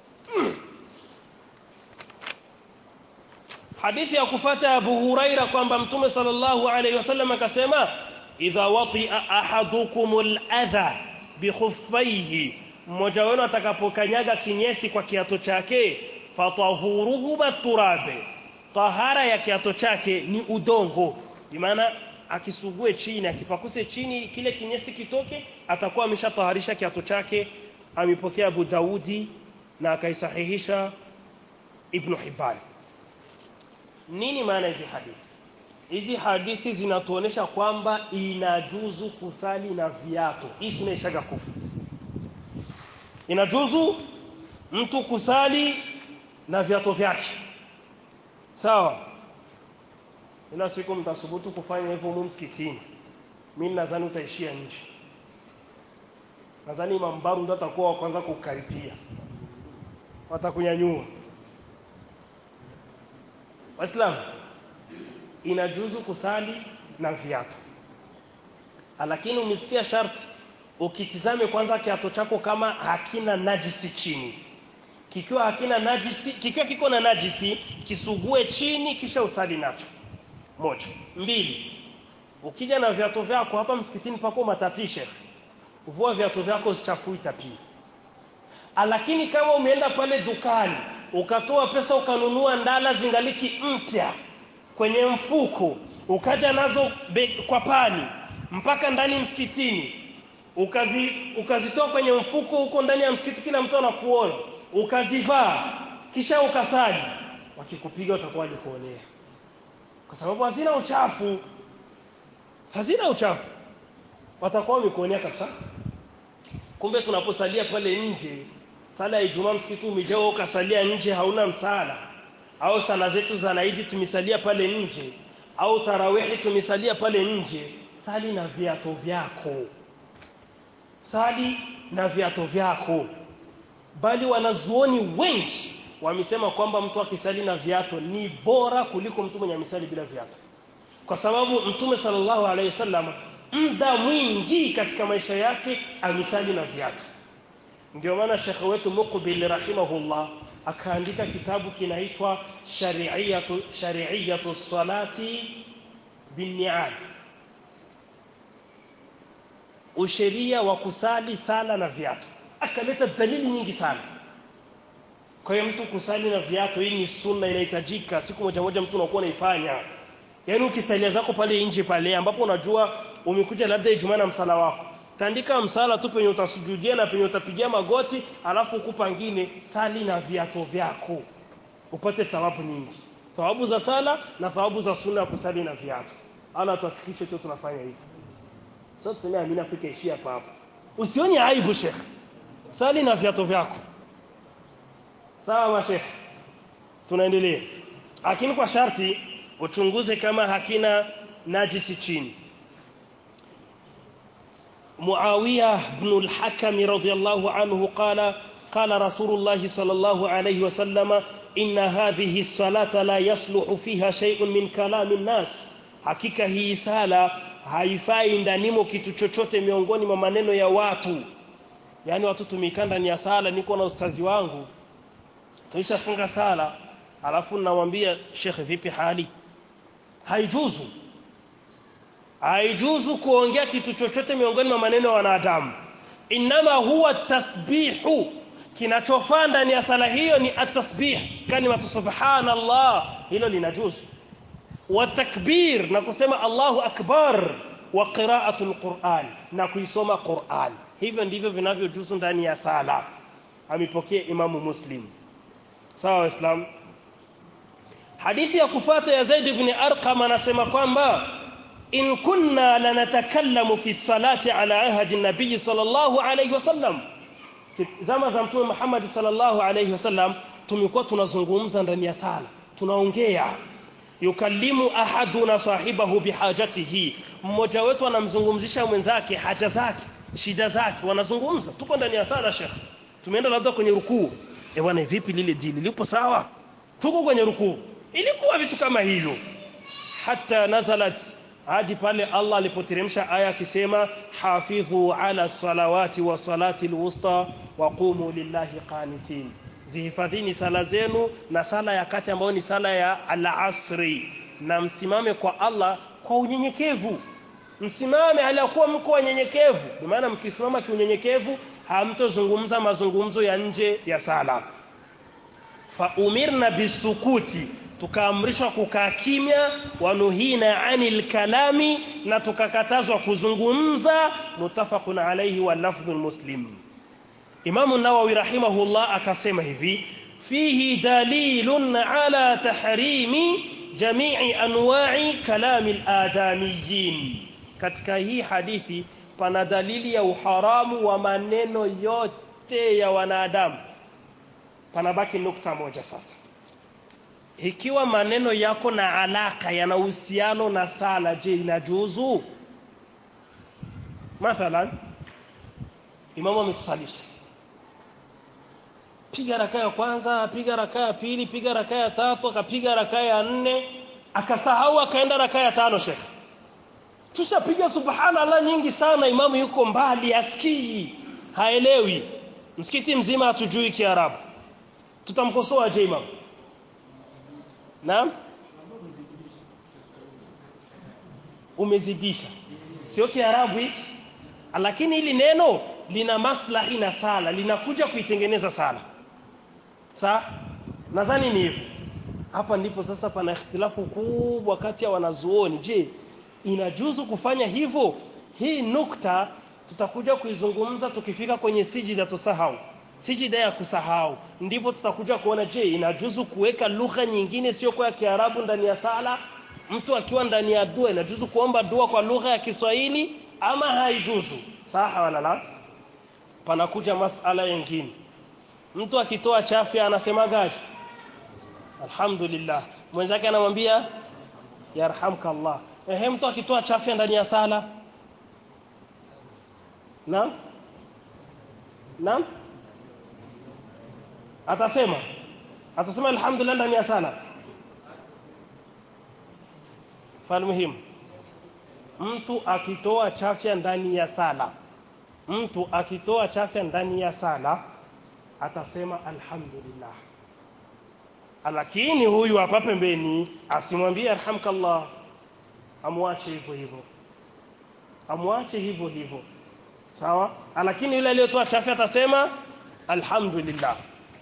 [SPEAKER 1] hadithi ya kufata Abu Huraira kwamba Mtume sallallahu alayhi wasallam akasema idha wati'a ahadukumul adha bikhuffaihi mmoja wenu atakapokanyaga kinyesi kwa kiato chake fatahuruhu baturabe tahara ya kiato chake ni udongo maana akisugue chini akipakuse chini kile kinyesi kitoke atakuwa ameshataharisha kiato chake amepokea Abu Daudi na akaisahihisha Ibn Hibban nini maana hizi hadithi hizi hadithi zinatuonesha kwamba inajuzu kusali na viatu hii tunaishaga kufu inajuzu mtu kusali na viatu vyake sawa ila siku mtasubutu kufanya hivyo humu msikitini mimi nadhani utaishia nje nadhani mambaru ndo atakuwa wa kwanza kukaripia watakunyanyua waislamu inajuzu kusali na viatu lakini umesikia sharti ukitizame kwanza kiato chako kama hakina najisi chini kikiwa hakina najisi kikiwa kiko na najisi kisugue chini kisha usali nacho moja mbili ukija na viatu vyako hapa msikitini pako matapishe vua viatu vyako usichafui tapii lakini kama umeenda pale dukani ukatoa pesa ukanunua ndala zingaliki mpya kwenye mfuko ukaja nazo be, kwa pani mpaka ndani msikitini ukazi ukazitoa kwenye mfuko huko ndani ya msikiti kila mtu anakuona ukazivaa kisha ukasali wakikupiga utakuwa kuonea kwa sababu hazina uchafu hazina uchafu watakuwa wamekuonea kabisa kumbe tunaposalia pale nje sala ya Ijumaa msikiti umejaa ukasalia nje hauna msala au sala zetu za naidi tumisalia pale nje au tarawihi tumisalia pale nje sali na viato vyako sali na viato vyako bali wanazuoni wengi wamesema kwamba mtu akisali na viato ni bora kuliko mtu mwenye misali bila viato kwa sababu mtume sallallahu alaihi wasallam muda mwingi katika maisha yake amisali na viato ndio maana shekhe wetu Muqbil rahimahullah akaandika kitabu kinaitwa shari'iyatu shari'iyatu salati binni'al usheria wa kusali sala na viatu akaleta dalili nyingi sana kwa hiyo mtu kusali na viatu hii ni sunna inahitajika siku moja moja mtu unakuwa unaifanya yaani ukisalia zako pale nje pale ambapo unajua umekuja labda Ijumaa na msala wako tandika msala tu penye utasujudia na penye utapigia magoti alafu ukupangine sali na viatu vyako upate thawabu nyingi thawabu za sala na thawabu za sunna ya kusali na viatu ala tuhakikishe tu tunafanya hivi sio tuseme amina Afrika ishia hapa hapa usioni aibu sheikh sali na viatu vyako sawa mashekh tunaendelea lakini kwa sharti uchunguze kama hakina najisi chini معاوية بن الحكم رضي الله عنه قال قال رسول الله صلى الله عليه وسلم إن هذه الصلاة لا يصلح فيها شيء من كلام الناس hakika hii sala haifai ndanimo kitu chochote miongoni mwa maneno ya watu yani watu tumekaa ndani ya sala niko na ustazi wangu tuishafunga sala alafu namwambia shekhe vipi hali haijuzu haijuzu kuongea kitu chochote miongoni mwa maneno ya wanadamu inama huwa tasbihu kinachofaa ndani ya sala hiyo ni atasbih kalima subhanallah hilo linajuzu wa takbir na kusema Allahu akbar wa qira'atul Qur'an na kuisoma Qur'an hivyo ndivyo vinavyojuzu ndani ya sala amepokea Imamu Muslim sawa waislamu hadithi ya kufuata ya Zaid ibn Arqam anasema kwamba in kunna lanatakallamu fi salati ala ahdi nabii sallallahu alayhi wasallam zama za mtume Muhammad sallallahu alayhi wasallam tumekuwa tunazungumza ndani ya sala tunaongea yukallimu ahaduna sahibahu bihajatihi mmoja wetu anamzungumzisha mwenzake haja zake shida zake wanazungumza tuko ndani ya sala shekh tumeenda labda kwenye rukuu eh bwana vipi lile dili lipo sawa tuko kwenye rukuu ilikuwa vitu kama hivyo hata nazalat hadi pale Allah alipoteremsha aya akisema hafidhu ala salawati wa salati alwusta wa qumu lillahi qanitin zihifadhini sala zenu na sala ya kati ambayo ni sala ya al-asri na msimame kwa Allah kwa unyenyekevu msimame aliyakuwa mko wanyenyekevu kwa maana mkisimama kiunyenyekevu hamtozungumza mazungumzo ya nje ya sala fa umirna bisukuti tukaamrishwa kukaa kimya wanuhina anil kalami na tukakatazwa kuzungumza mutafaqun alayhi wa lafdhul muslim Imam Nawawi rahimahullah akasema hivi fihi dalilun ala tahrimi jami'i anwa'i kalami al-adamiyyin katika hii hadithi pana dalili ya uharamu wa maneno yote ya wanadamu panabaki nukta moja sasa ikiwa maneno yako na alaka yana uhusiano na sala je inajuzu mathalan imamu ametusalisha piga raka ya kwanza piga raka ya pili piga raka ya tatu akapiga raka ya nne akasahau akaenda raka ya tano shekhe tushapiga subhanallah nyingi sana imamu yuko mbali asikii haelewi msikiti mzima hatujui kiarabu tutamkosoa je imamu Naam? Umezidisha. Sio Kiarabu hiki. Lakini hili neno lina maslahi na sala, linakuja kuitengeneza sala. Sawa? Nadhani ni hivyo. Hapa ndipo sasa pana ikhtilafu kubwa kati ya wanazuoni. Je, inajuzu kufanya hivyo? Hii nukta tutakuja kuizungumza tukifika kwenye sijida tusahau sijida ya kusahau ndipo tutakuja kuona je inajuzu kuweka lugha nyingine sio kwa Kiarabu ndani ya sala mtu akiwa ndani ya dua inajuzu kuomba dua kwa lugha ya Kiswahili ama haijuzu saha wala la panakuja masala nyingine mtu akitoa chafya anasema gaji alhamdulillah mwenzake anamwambia yarhamka Allah ehe mtu akitoa chafya ndani ya sala naam naam atasema atasema alhamdulillah ndani ya sala falmuhim mtu akitoa chafya ndani ya sala mtu akitoa chafya ndani ya sala atasema alhamdulillah lakini huyu hapa pembeni asimwambie arhamkallah amwache hivyo hivyo amwache hivyo hivyo sawa lakini yule aliyotoa chafya atasema alhamdulillah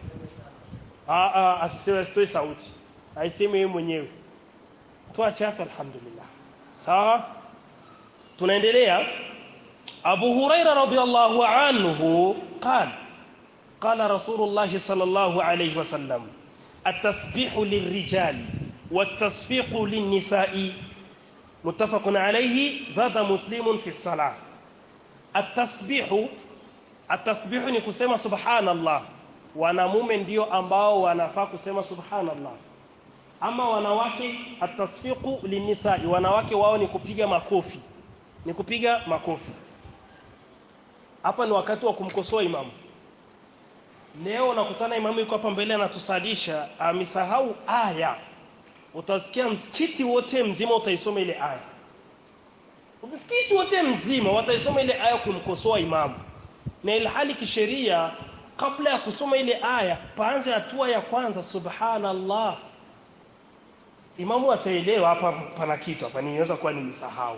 [SPEAKER 1] asiseme asitoe sauti aiseme yeye mwenyewe toa chafu alhamdulillah sawa tunaendelea Abu Huraira radhiyallahu anhu قال قال رسول الله صلى الله عليه وسلم التسبيح للرجال والتصفيق للنساء متفق عليه زاد مسلم في الصلاة التسبيح التسبيح ni kusema subhanallah wanamume ndio ambao wanafaa kusema subhanallah ama wanawake atasfiqu linisai wanawake wao ni kupiga makofi ni kupiga makofi hapa ni wakati wa kumkosoa imamu leo nakutana imamu yuko hapa mbele anatusalisha amesahau aya utasikia msikiti wote mzima utaisoma ile aya msikiti wote mzima wataisoma ile aya kumkosoa imamu na ilhali kisheria kabla ya kusoma ile aya paanze hatua ya kwanza subhanallah imamu ataelewa hapa pana kitu hapa niweza kuwa nimesahau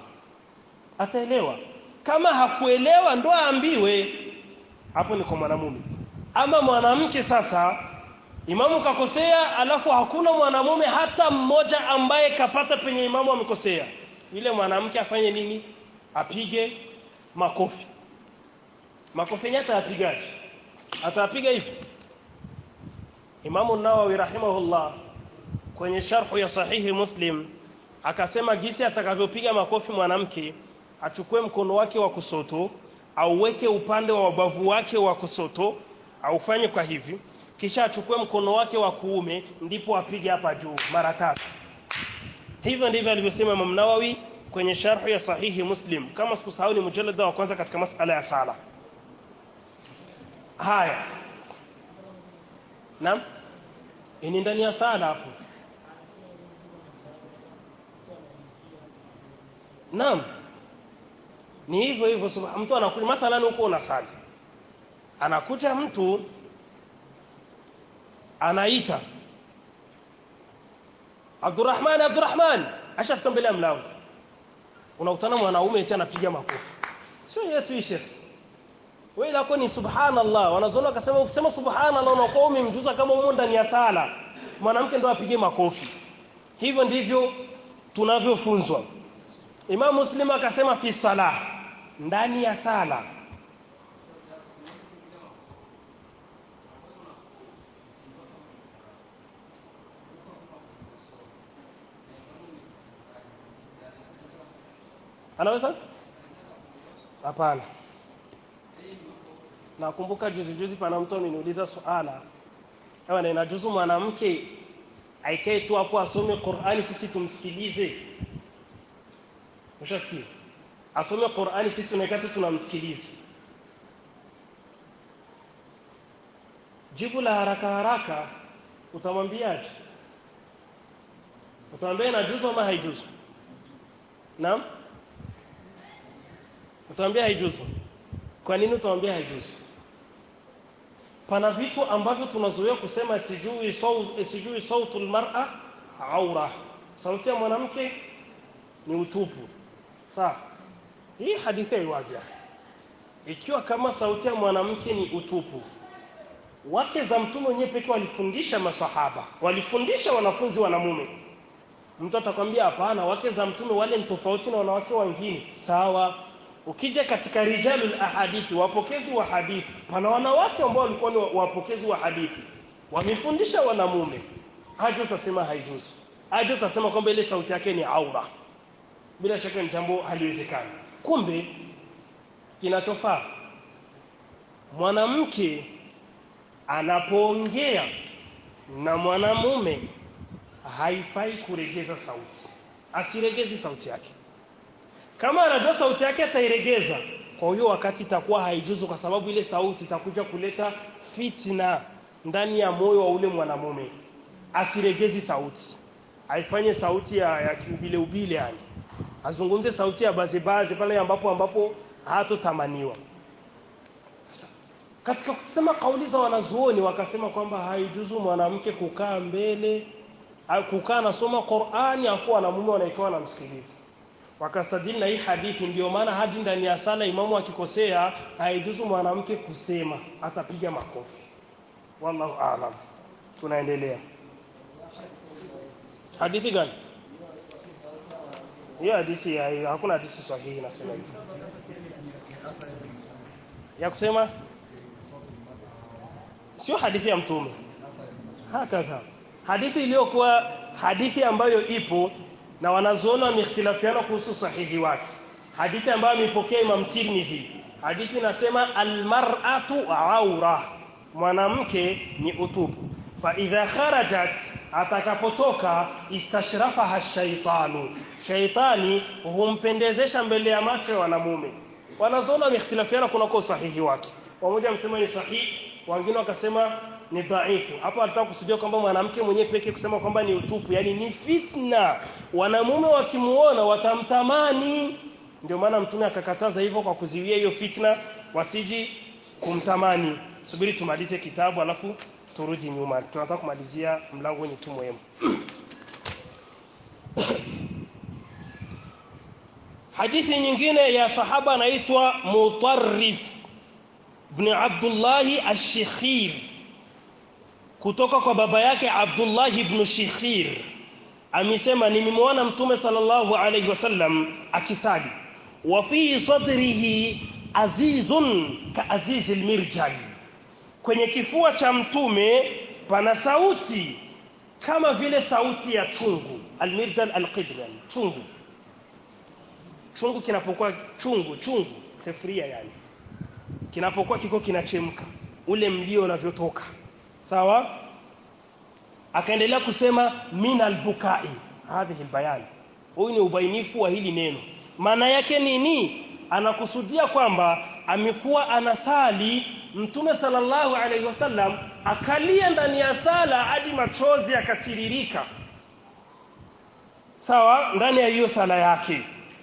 [SPEAKER 1] ataelewa kama hakuelewa ndo aambiwe hapo ni kwa mwanamume ama mwanamke sasa imamu kakosea alafu hakuna mwanamume hata mmoja ambaye kapata penye imamu amekosea yule mwanamke afanye nini apige makofi makofi yenyewe atayapigaje atayapiga hivi Imamu Nawawi rahimahullah kwenye sharhu ya sahihi Muslim akasema gisi atakavyopiga makofi mwanamke achukue mkono wake wa kusoto auweke upande wa wabavu wake wa kusoto aufanye kwa hivi kisha achukue mkono wake wa kuume ndipo apige hapa juu mara tatu hivyo ndivyo alivyosema Imam Nawawi kwenye sharhu ya sahihi Muslim kama sikusahau ni mujallada wa kwanza katika masala ya sala haya Naam ni ndani ya sala hapo Naam ni hivyo hivyo subha- mtu anakuja mathalan huko unasali anakuja mtu anaita Abdurrahman Abdurrahman ashafika mbele ya mlango unakutana mwanaume eti anapiga makofi sio yetu hii shekhi wewe lako ni subhanallah wanazoona akasema ukisema subhanallah unakuwa umemjuza kama umo ndani ya sala mwanamke ndo apige makofi hivyo ndivyo tunavyofunzwa Imam Muslim akasema fi salah ndani ya sala anaweza hapana nakumbuka juzi juzi pana mtu ameniuliza swala ewa na inajuzu mwanamke aikae tu hapo asome Qur'ani sisi tumsikilize ushasikia asome Qur'ani sisi tunakaa tu tunamsikiliza jibu la haraka haraka utamwambiaje utamwambia inajuzu ama haijuzu naam utamwambia haijuzu kwa nini utamwambia haijuzu pana vitu ambavyo tunazoea kusema sijui saut sijui sautul mar'a aura sauti ya mwanamke ni utupu sawa hii hadithi haiwaja ikiwa kama sauti ya mwanamke ni utupu wake za mtume wenyewe pekee walifundisha masahaba walifundisha wanafunzi wanamume mtu atakwambia hapana wake za mtume wale ni tofauti na wanawake wengine sawa ukija katika rijalul ahadithi wapokezi wa hadithi pana wanawake ambao walikuwa ni wapokezi wa hadithi wamefundisha wanamume haja utasema haijuzu haja utasema kwamba ile sauti yake ni aura bila shaka ni jambo haliwezekani kumbe kinachofaa mwanamke anapoongea na mwanamume haifai kuregeza sauti asiregezi sauti yake kama anajua sauti yake atairegeza kwa hiyo wakati itakuwa haijuzu kwa sababu ile sauti itakuja kuleta fitna ndani ya moyo wa ule mwanamume asiregezi sauti aifanye sauti ya, ya kiubile ubile yani azungumze sauti ya bazibazi pale ambapo ambapo hatotamaniwa katika kusema kauli za wanazuoni wakasema kwamba haijuzu mwanamke kukaa mbele au kukaa nasoma Qur'ani afu wanamume wanaitoa na msikilizi wakastadili na hii hadithi ndio maana hadi ndani ya sala imamu akikosea haijuzu mwanamke kusema atapiga makofi wallahu aalam tunaendelea hadithi gani hiyo hadithi ya hakuna hadithi sahihi nasema hivyo ya kusema sio hadithi ya mtume hakaza hadithi iliyokuwa hadithi ambayo ipo na wanazuoni wameikhtilafiana kuhusu sahihi wake hadithi ambayo ameipokea Imam Tirmidhi hadithi inasema almar'atu aura mwanamke ni utupu fa idha kharajat atakapotoka istashrafaha shaitanu shaitani humpendezesha mbele ya macho ya wanamume wanazuoni wameikhtilafiana kunako sahihi wake wamoja msema ni sahihi wengine wakasema ni dhaifu hapo alitaka kusudia kwamba mwanamke mwenyewe pekee kusema kwamba ni utupu yani ni fitna wanamume wakimuona watamtamani ndio maana mtume akakataza hivyo kwa kuziwia hiyo fitna wasiji kumtamani subiri tumalize kitabu alafu turudi nyuma tunataka kumalizia mlango wenye tu muhimu hadithi nyingine ya sahaba anaitwa Mutarrif ibn Abdullah ash-Shikhir kutoka kwa baba yake Abdullah ibn Shikhir amesema nimemwona mtume sallallahu alayhi wasallam akisali wa fi sadrihi azizun ka aziz almirjal kwenye kifua cha mtume pana sauti kama vile sauti ya chungu almirjal alqidran chungu chungu kinapokuwa chungu chungu sefuria yani kinapokuwa kiko kinachemka ule mlio unavyotoka sawa akaendelea kusema min albukai hadhihi albayan huyu ni ubainifu wa hili neno maana yake nini anakusudia kwamba amekuwa anasali mtume sallallahu alaihi wasallam akalia ndani ya sala hadi machozi yakatiririka sawa ndani ya hiyo sala yake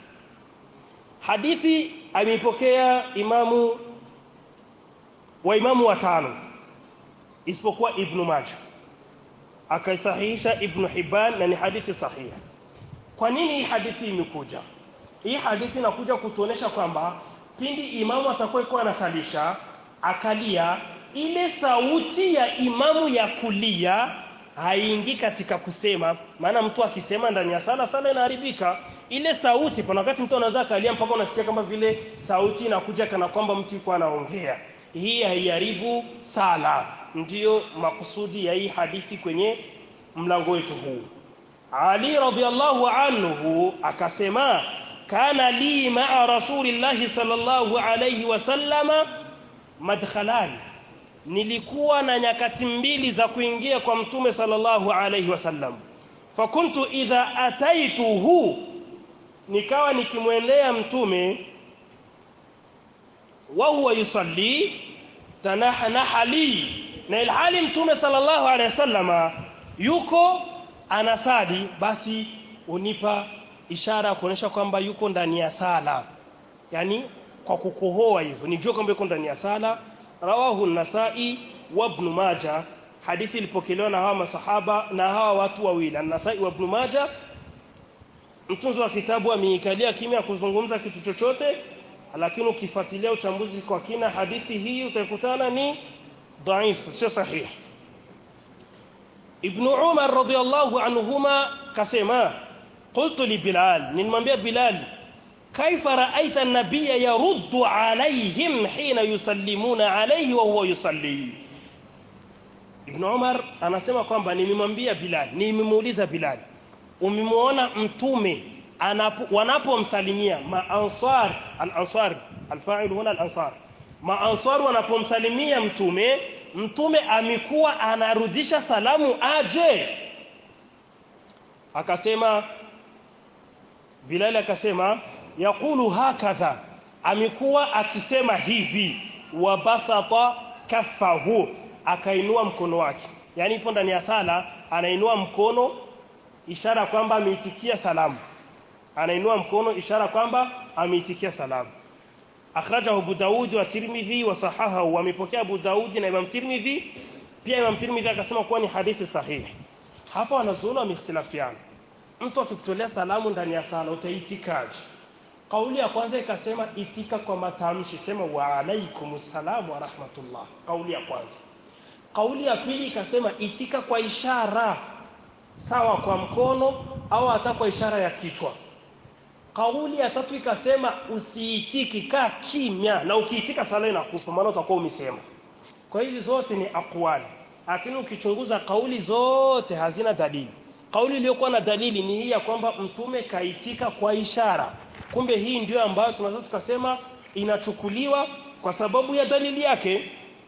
[SPEAKER 1] hadithi ameipokea imamu wa imamu watano isipokuwa ibn Majah akaisahihisha ibn Hibban na ni hadithi sahihi kwa nini hii hadithi imekuja hii hadithi inakuja kutuonesha kwamba pindi imamu atakuwa iko anasalisha akalia ile sauti ya imamu ya kulia haingii katika kusema maana mtu akisema ndani ya sala sala inaharibika ile sauti pana wakati mtu anaweza akalia mpaka unasikia kama vile sauti inakuja kana kwamba mtu yuko anaongea hii haiharibu sala ndiyo makusudi ya hii hadithi kwenye mlango wetu huu Ali radhiallahu anhu akasema kana li ma'a rasulillahi sallallahu alayhi wasallama madkhalani nilikuwa na nyakati mbili za kuingia kwa mtume sallallahu alayhi wasallam fakuntu idha ataituhu nikawa nikimwendea mtume wa huwa yusalli tanahanaha li na ilhali mtume sallallahu alayhi wasallama yuko anasali basi unipa ishara ya kuonyesha kwamba yuko ndani ya sala yani kwa kukohoa hivyo nijue kwamba yuko ndani ya sala rawahu an-nasai wa ibn majah hadithi ilipokelewa na hawa masahaba na hawa watu wawili an-nasai wa ibn majah mtunzi wa kitabu ameikalia kimya kuzungumza kitu chochote lakini ukifuatilia uchambuzi kwa kina hadithi hii utakutana ni dhaifu sio sahihi ibn umar radiyallahu anhuma kasema qultu li bilal nimwambia bilal كيف رأيت النبي يرد عليهم حين يسلمون عليه وهو يصلي Ibn Umar anasema kwamba nimemwambia Bilal nimemuuliza Bilal umemwona mtume anapo wanapomsalimia maansar al-ansar al-fa'il huna al-ansar maansar wanapomsalimia mtume mtume amekuwa anarudisha salamu aje akasema Bilal akasema yaqulu hakadha amekuwa akisema hivi wa basata kaffahu akainua mkono wake yani ipo ndani ya sala anainua mkono ishara kwamba ameitikia salamu anainua mkono ishara kwamba ameitikia salamu akhrajahu Abu Daud wa Tirmidhi wa sahahahu wamepokea Abu Daud na Imam Tirmidhi pia Imam Tirmidhi akasema kuwa ni hadithi sahihi hapa wanazuoni wamehtilafiana mtu akikutolea salamu ndani ya sala utaitikaje kauli ya kwanza ikasema itika kwa matamshi sema wa alaikumus salam wa rahmatullah kauli ya kwanza kauli ya pili ikasema itika kwa ishara sawa kwa mkono au hata kwa ishara ya kichwa kauli ya tatu ikasema usiitiki kaa kimya na ukiitika sala inakufa maana utakuwa umesema kwa hizi zote ni aqwali lakini ukichunguza kauli zote hazina dalili kauli iliyokuwa na dalili ni hii ya kwamba mtume kaitika kwa ishara kumbe hii ndio ambayo tunaweza tukasema inachukuliwa kwa sababu ya dalili yake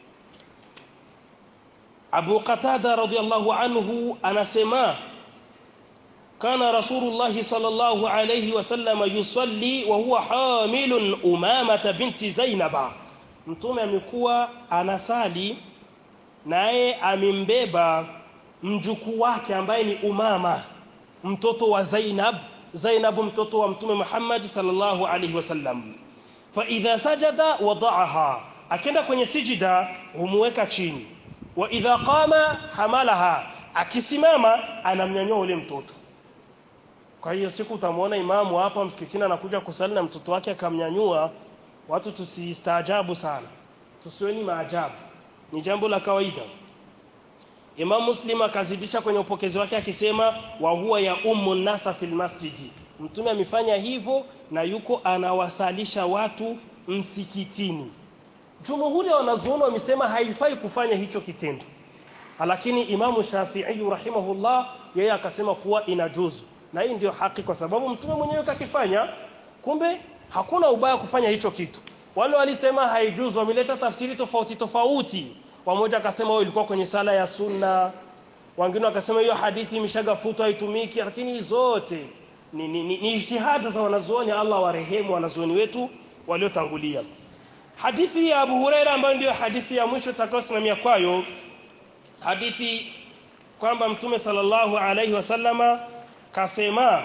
[SPEAKER 1] Abu Qatada radhiallahu anhu anasema kana Rasulullah sallallahu alayhi wasallam yusalli wa huwa hamilun Umama binti Zainaba mtume amekuwa anasali naye amembeba mjukuu wake ambaye ni Umama mtoto wa Zainab Zainab mtoto wa mtume Muhammad sallallahu alayhi wasallam fa idha sajada wada'aha akenda kwenye sijida humweka chini wa idha qama hamalaha akisimama anamnyanyua ule mtoto kwa hiyo siku utamwona imamu hapa msikitini anakuja kusali na mtoto wake akamnyanyua watu tusistaajabu sana tusiweni maajabu ni jambo la kawaida Imam Muslim akazidisha kwenye upokezi wake akisema wa huwa ya ummu nasa fil masjidi mtume amefanya hivyo na yuko anawasalisha watu msikitini jumhuri ya wanazuoni wamesema haifai kufanya hicho kitendo lakini imamu Shafi'i rahimahullah yeye akasema kuwa inajuzu na hii ndio haki kwa sababu mtume mwenyewe kakifanya kumbe hakuna ubaya kufanya hicho kitu wale walisema haijuzu wameleta tafsiri tofauti tofauti wamoja akasema wao ilikuwa kwenye sala ya sunna wengine wakasema hiyo hadithi imeshagafutwa haitumiki lakini zote ni, ni, ni, ni ijtihada za wanazuoni Allah warehemu wanazuoni wetu waliotangulia hadithi ya Abu Huraira ambayo ndiyo hadithi ya mwisho tutakayosimamia kwayo hadithi kwamba mtume sallallahu alaihi wasallama kasema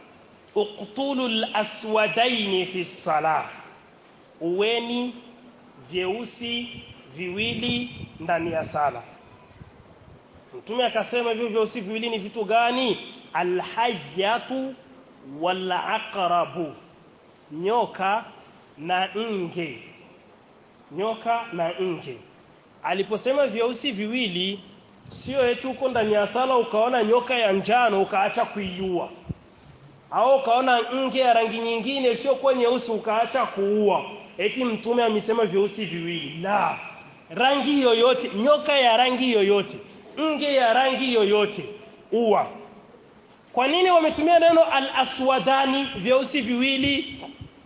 [SPEAKER 1] uqtulul aswadaini fi salah uweni vyeusi viwili ndani ya sala mtume akasema hivyo vyeusi viwili ni vitu gani alhajatu wal aqrabu nyoka na nge nyoka na nge aliposema vyeusi viwili sio eti uko ndani ya sala ukaona nyoka ya njano ukaacha kuiua au ukaona nge ya rangi nyingine sio kwa nyeusi ukaacha kuua eti mtume amesema vyeusi viwili la rangi yoyote nyoka ya rangi yoyote nge ya rangi yoyote uwa kwa nini wametumia neno al-aswadani vyeusi viwili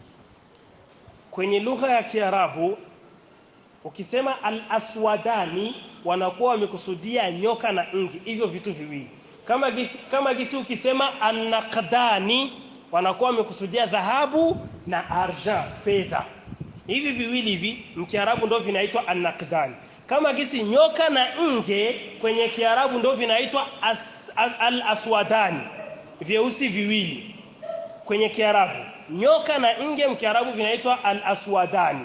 [SPEAKER 1] kwenye lugha ya Kiarabu ukisema al-aswadani wanakuwa wamekusudia nyoka na nge hivyo vitu viwili kama gisi, kama gisi ukisema an-naqdani wanakuwa wamekusudia dhahabu na arja fedha hivi viwili hivi mkiarabu ndio vinaitwa an-naqdani kama gisi nyoka na nge kwenye kiarabu ndio vinaitwa as, as, al-aswadani vyeusi viwili kwenye kiarabu nyoka na nge mkiarabu vinaitwa al-aswadani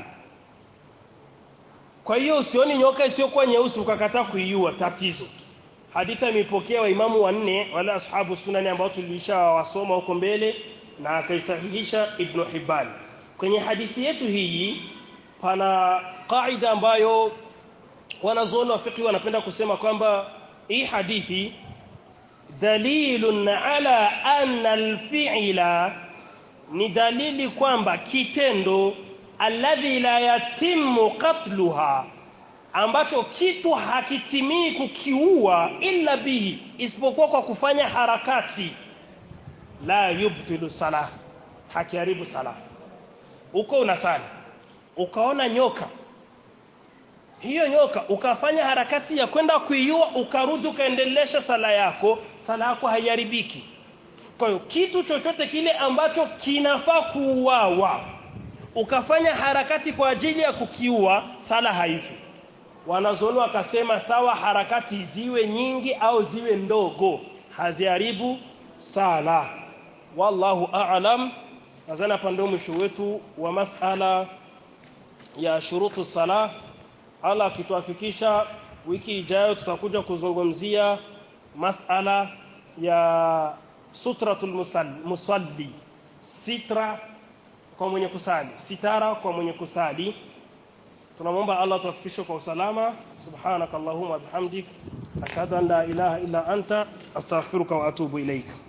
[SPEAKER 1] kwa hiyo usioni nyoka isiyokuwa nyeusi ukakataa kuiua tatizo hadithi imepokea wa imamu wanne wala ashabu sunani ambao tulisha wasoma huko mbele na akaisahihisha ibn Hibban kwenye hadithi yetu hii pana kaida ambayo wanazuoni wa fiqh wanapenda kusema kwamba hii hadithi dalilun ala anna alfi'la ni dalili kwamba kitendo alladhi la yatimu qatluha ambacho kitu hakitimii kukiua illa bihi isipokuwa kwa kufanya harakati la yubtilu salah hakiharibu salah uko unasali ukaona nyoka hiyo nyoka ukafanya harakati ya kwenda kuiua ukarudi ukaendelesha sala yako sala yako haiharibiki kwa hiyo kitu chochote kile ambacho kinafaa kuuawa ukafanya harakati kwa ajili ya kukiua sala haifi wanazuoni wakasema sawa harakati ziwe nyingi au ziwe ndogo haziharibu sala wallahu a'lam nadhani hapa ndio mwisho wetu wa masala ya shurutu sala Allah akituafikisha wiki ijayo tutakuja kuzungumzia masala ya sutratul musalli sitra kwa mwenye kusali sitara kwa mwenye kusali tunamwomba Allah tuafikishe kwa usalama subhanakallahumma bihamdik ashhadu an la ilaha illa anta astaghfiruka wa atubu ilaika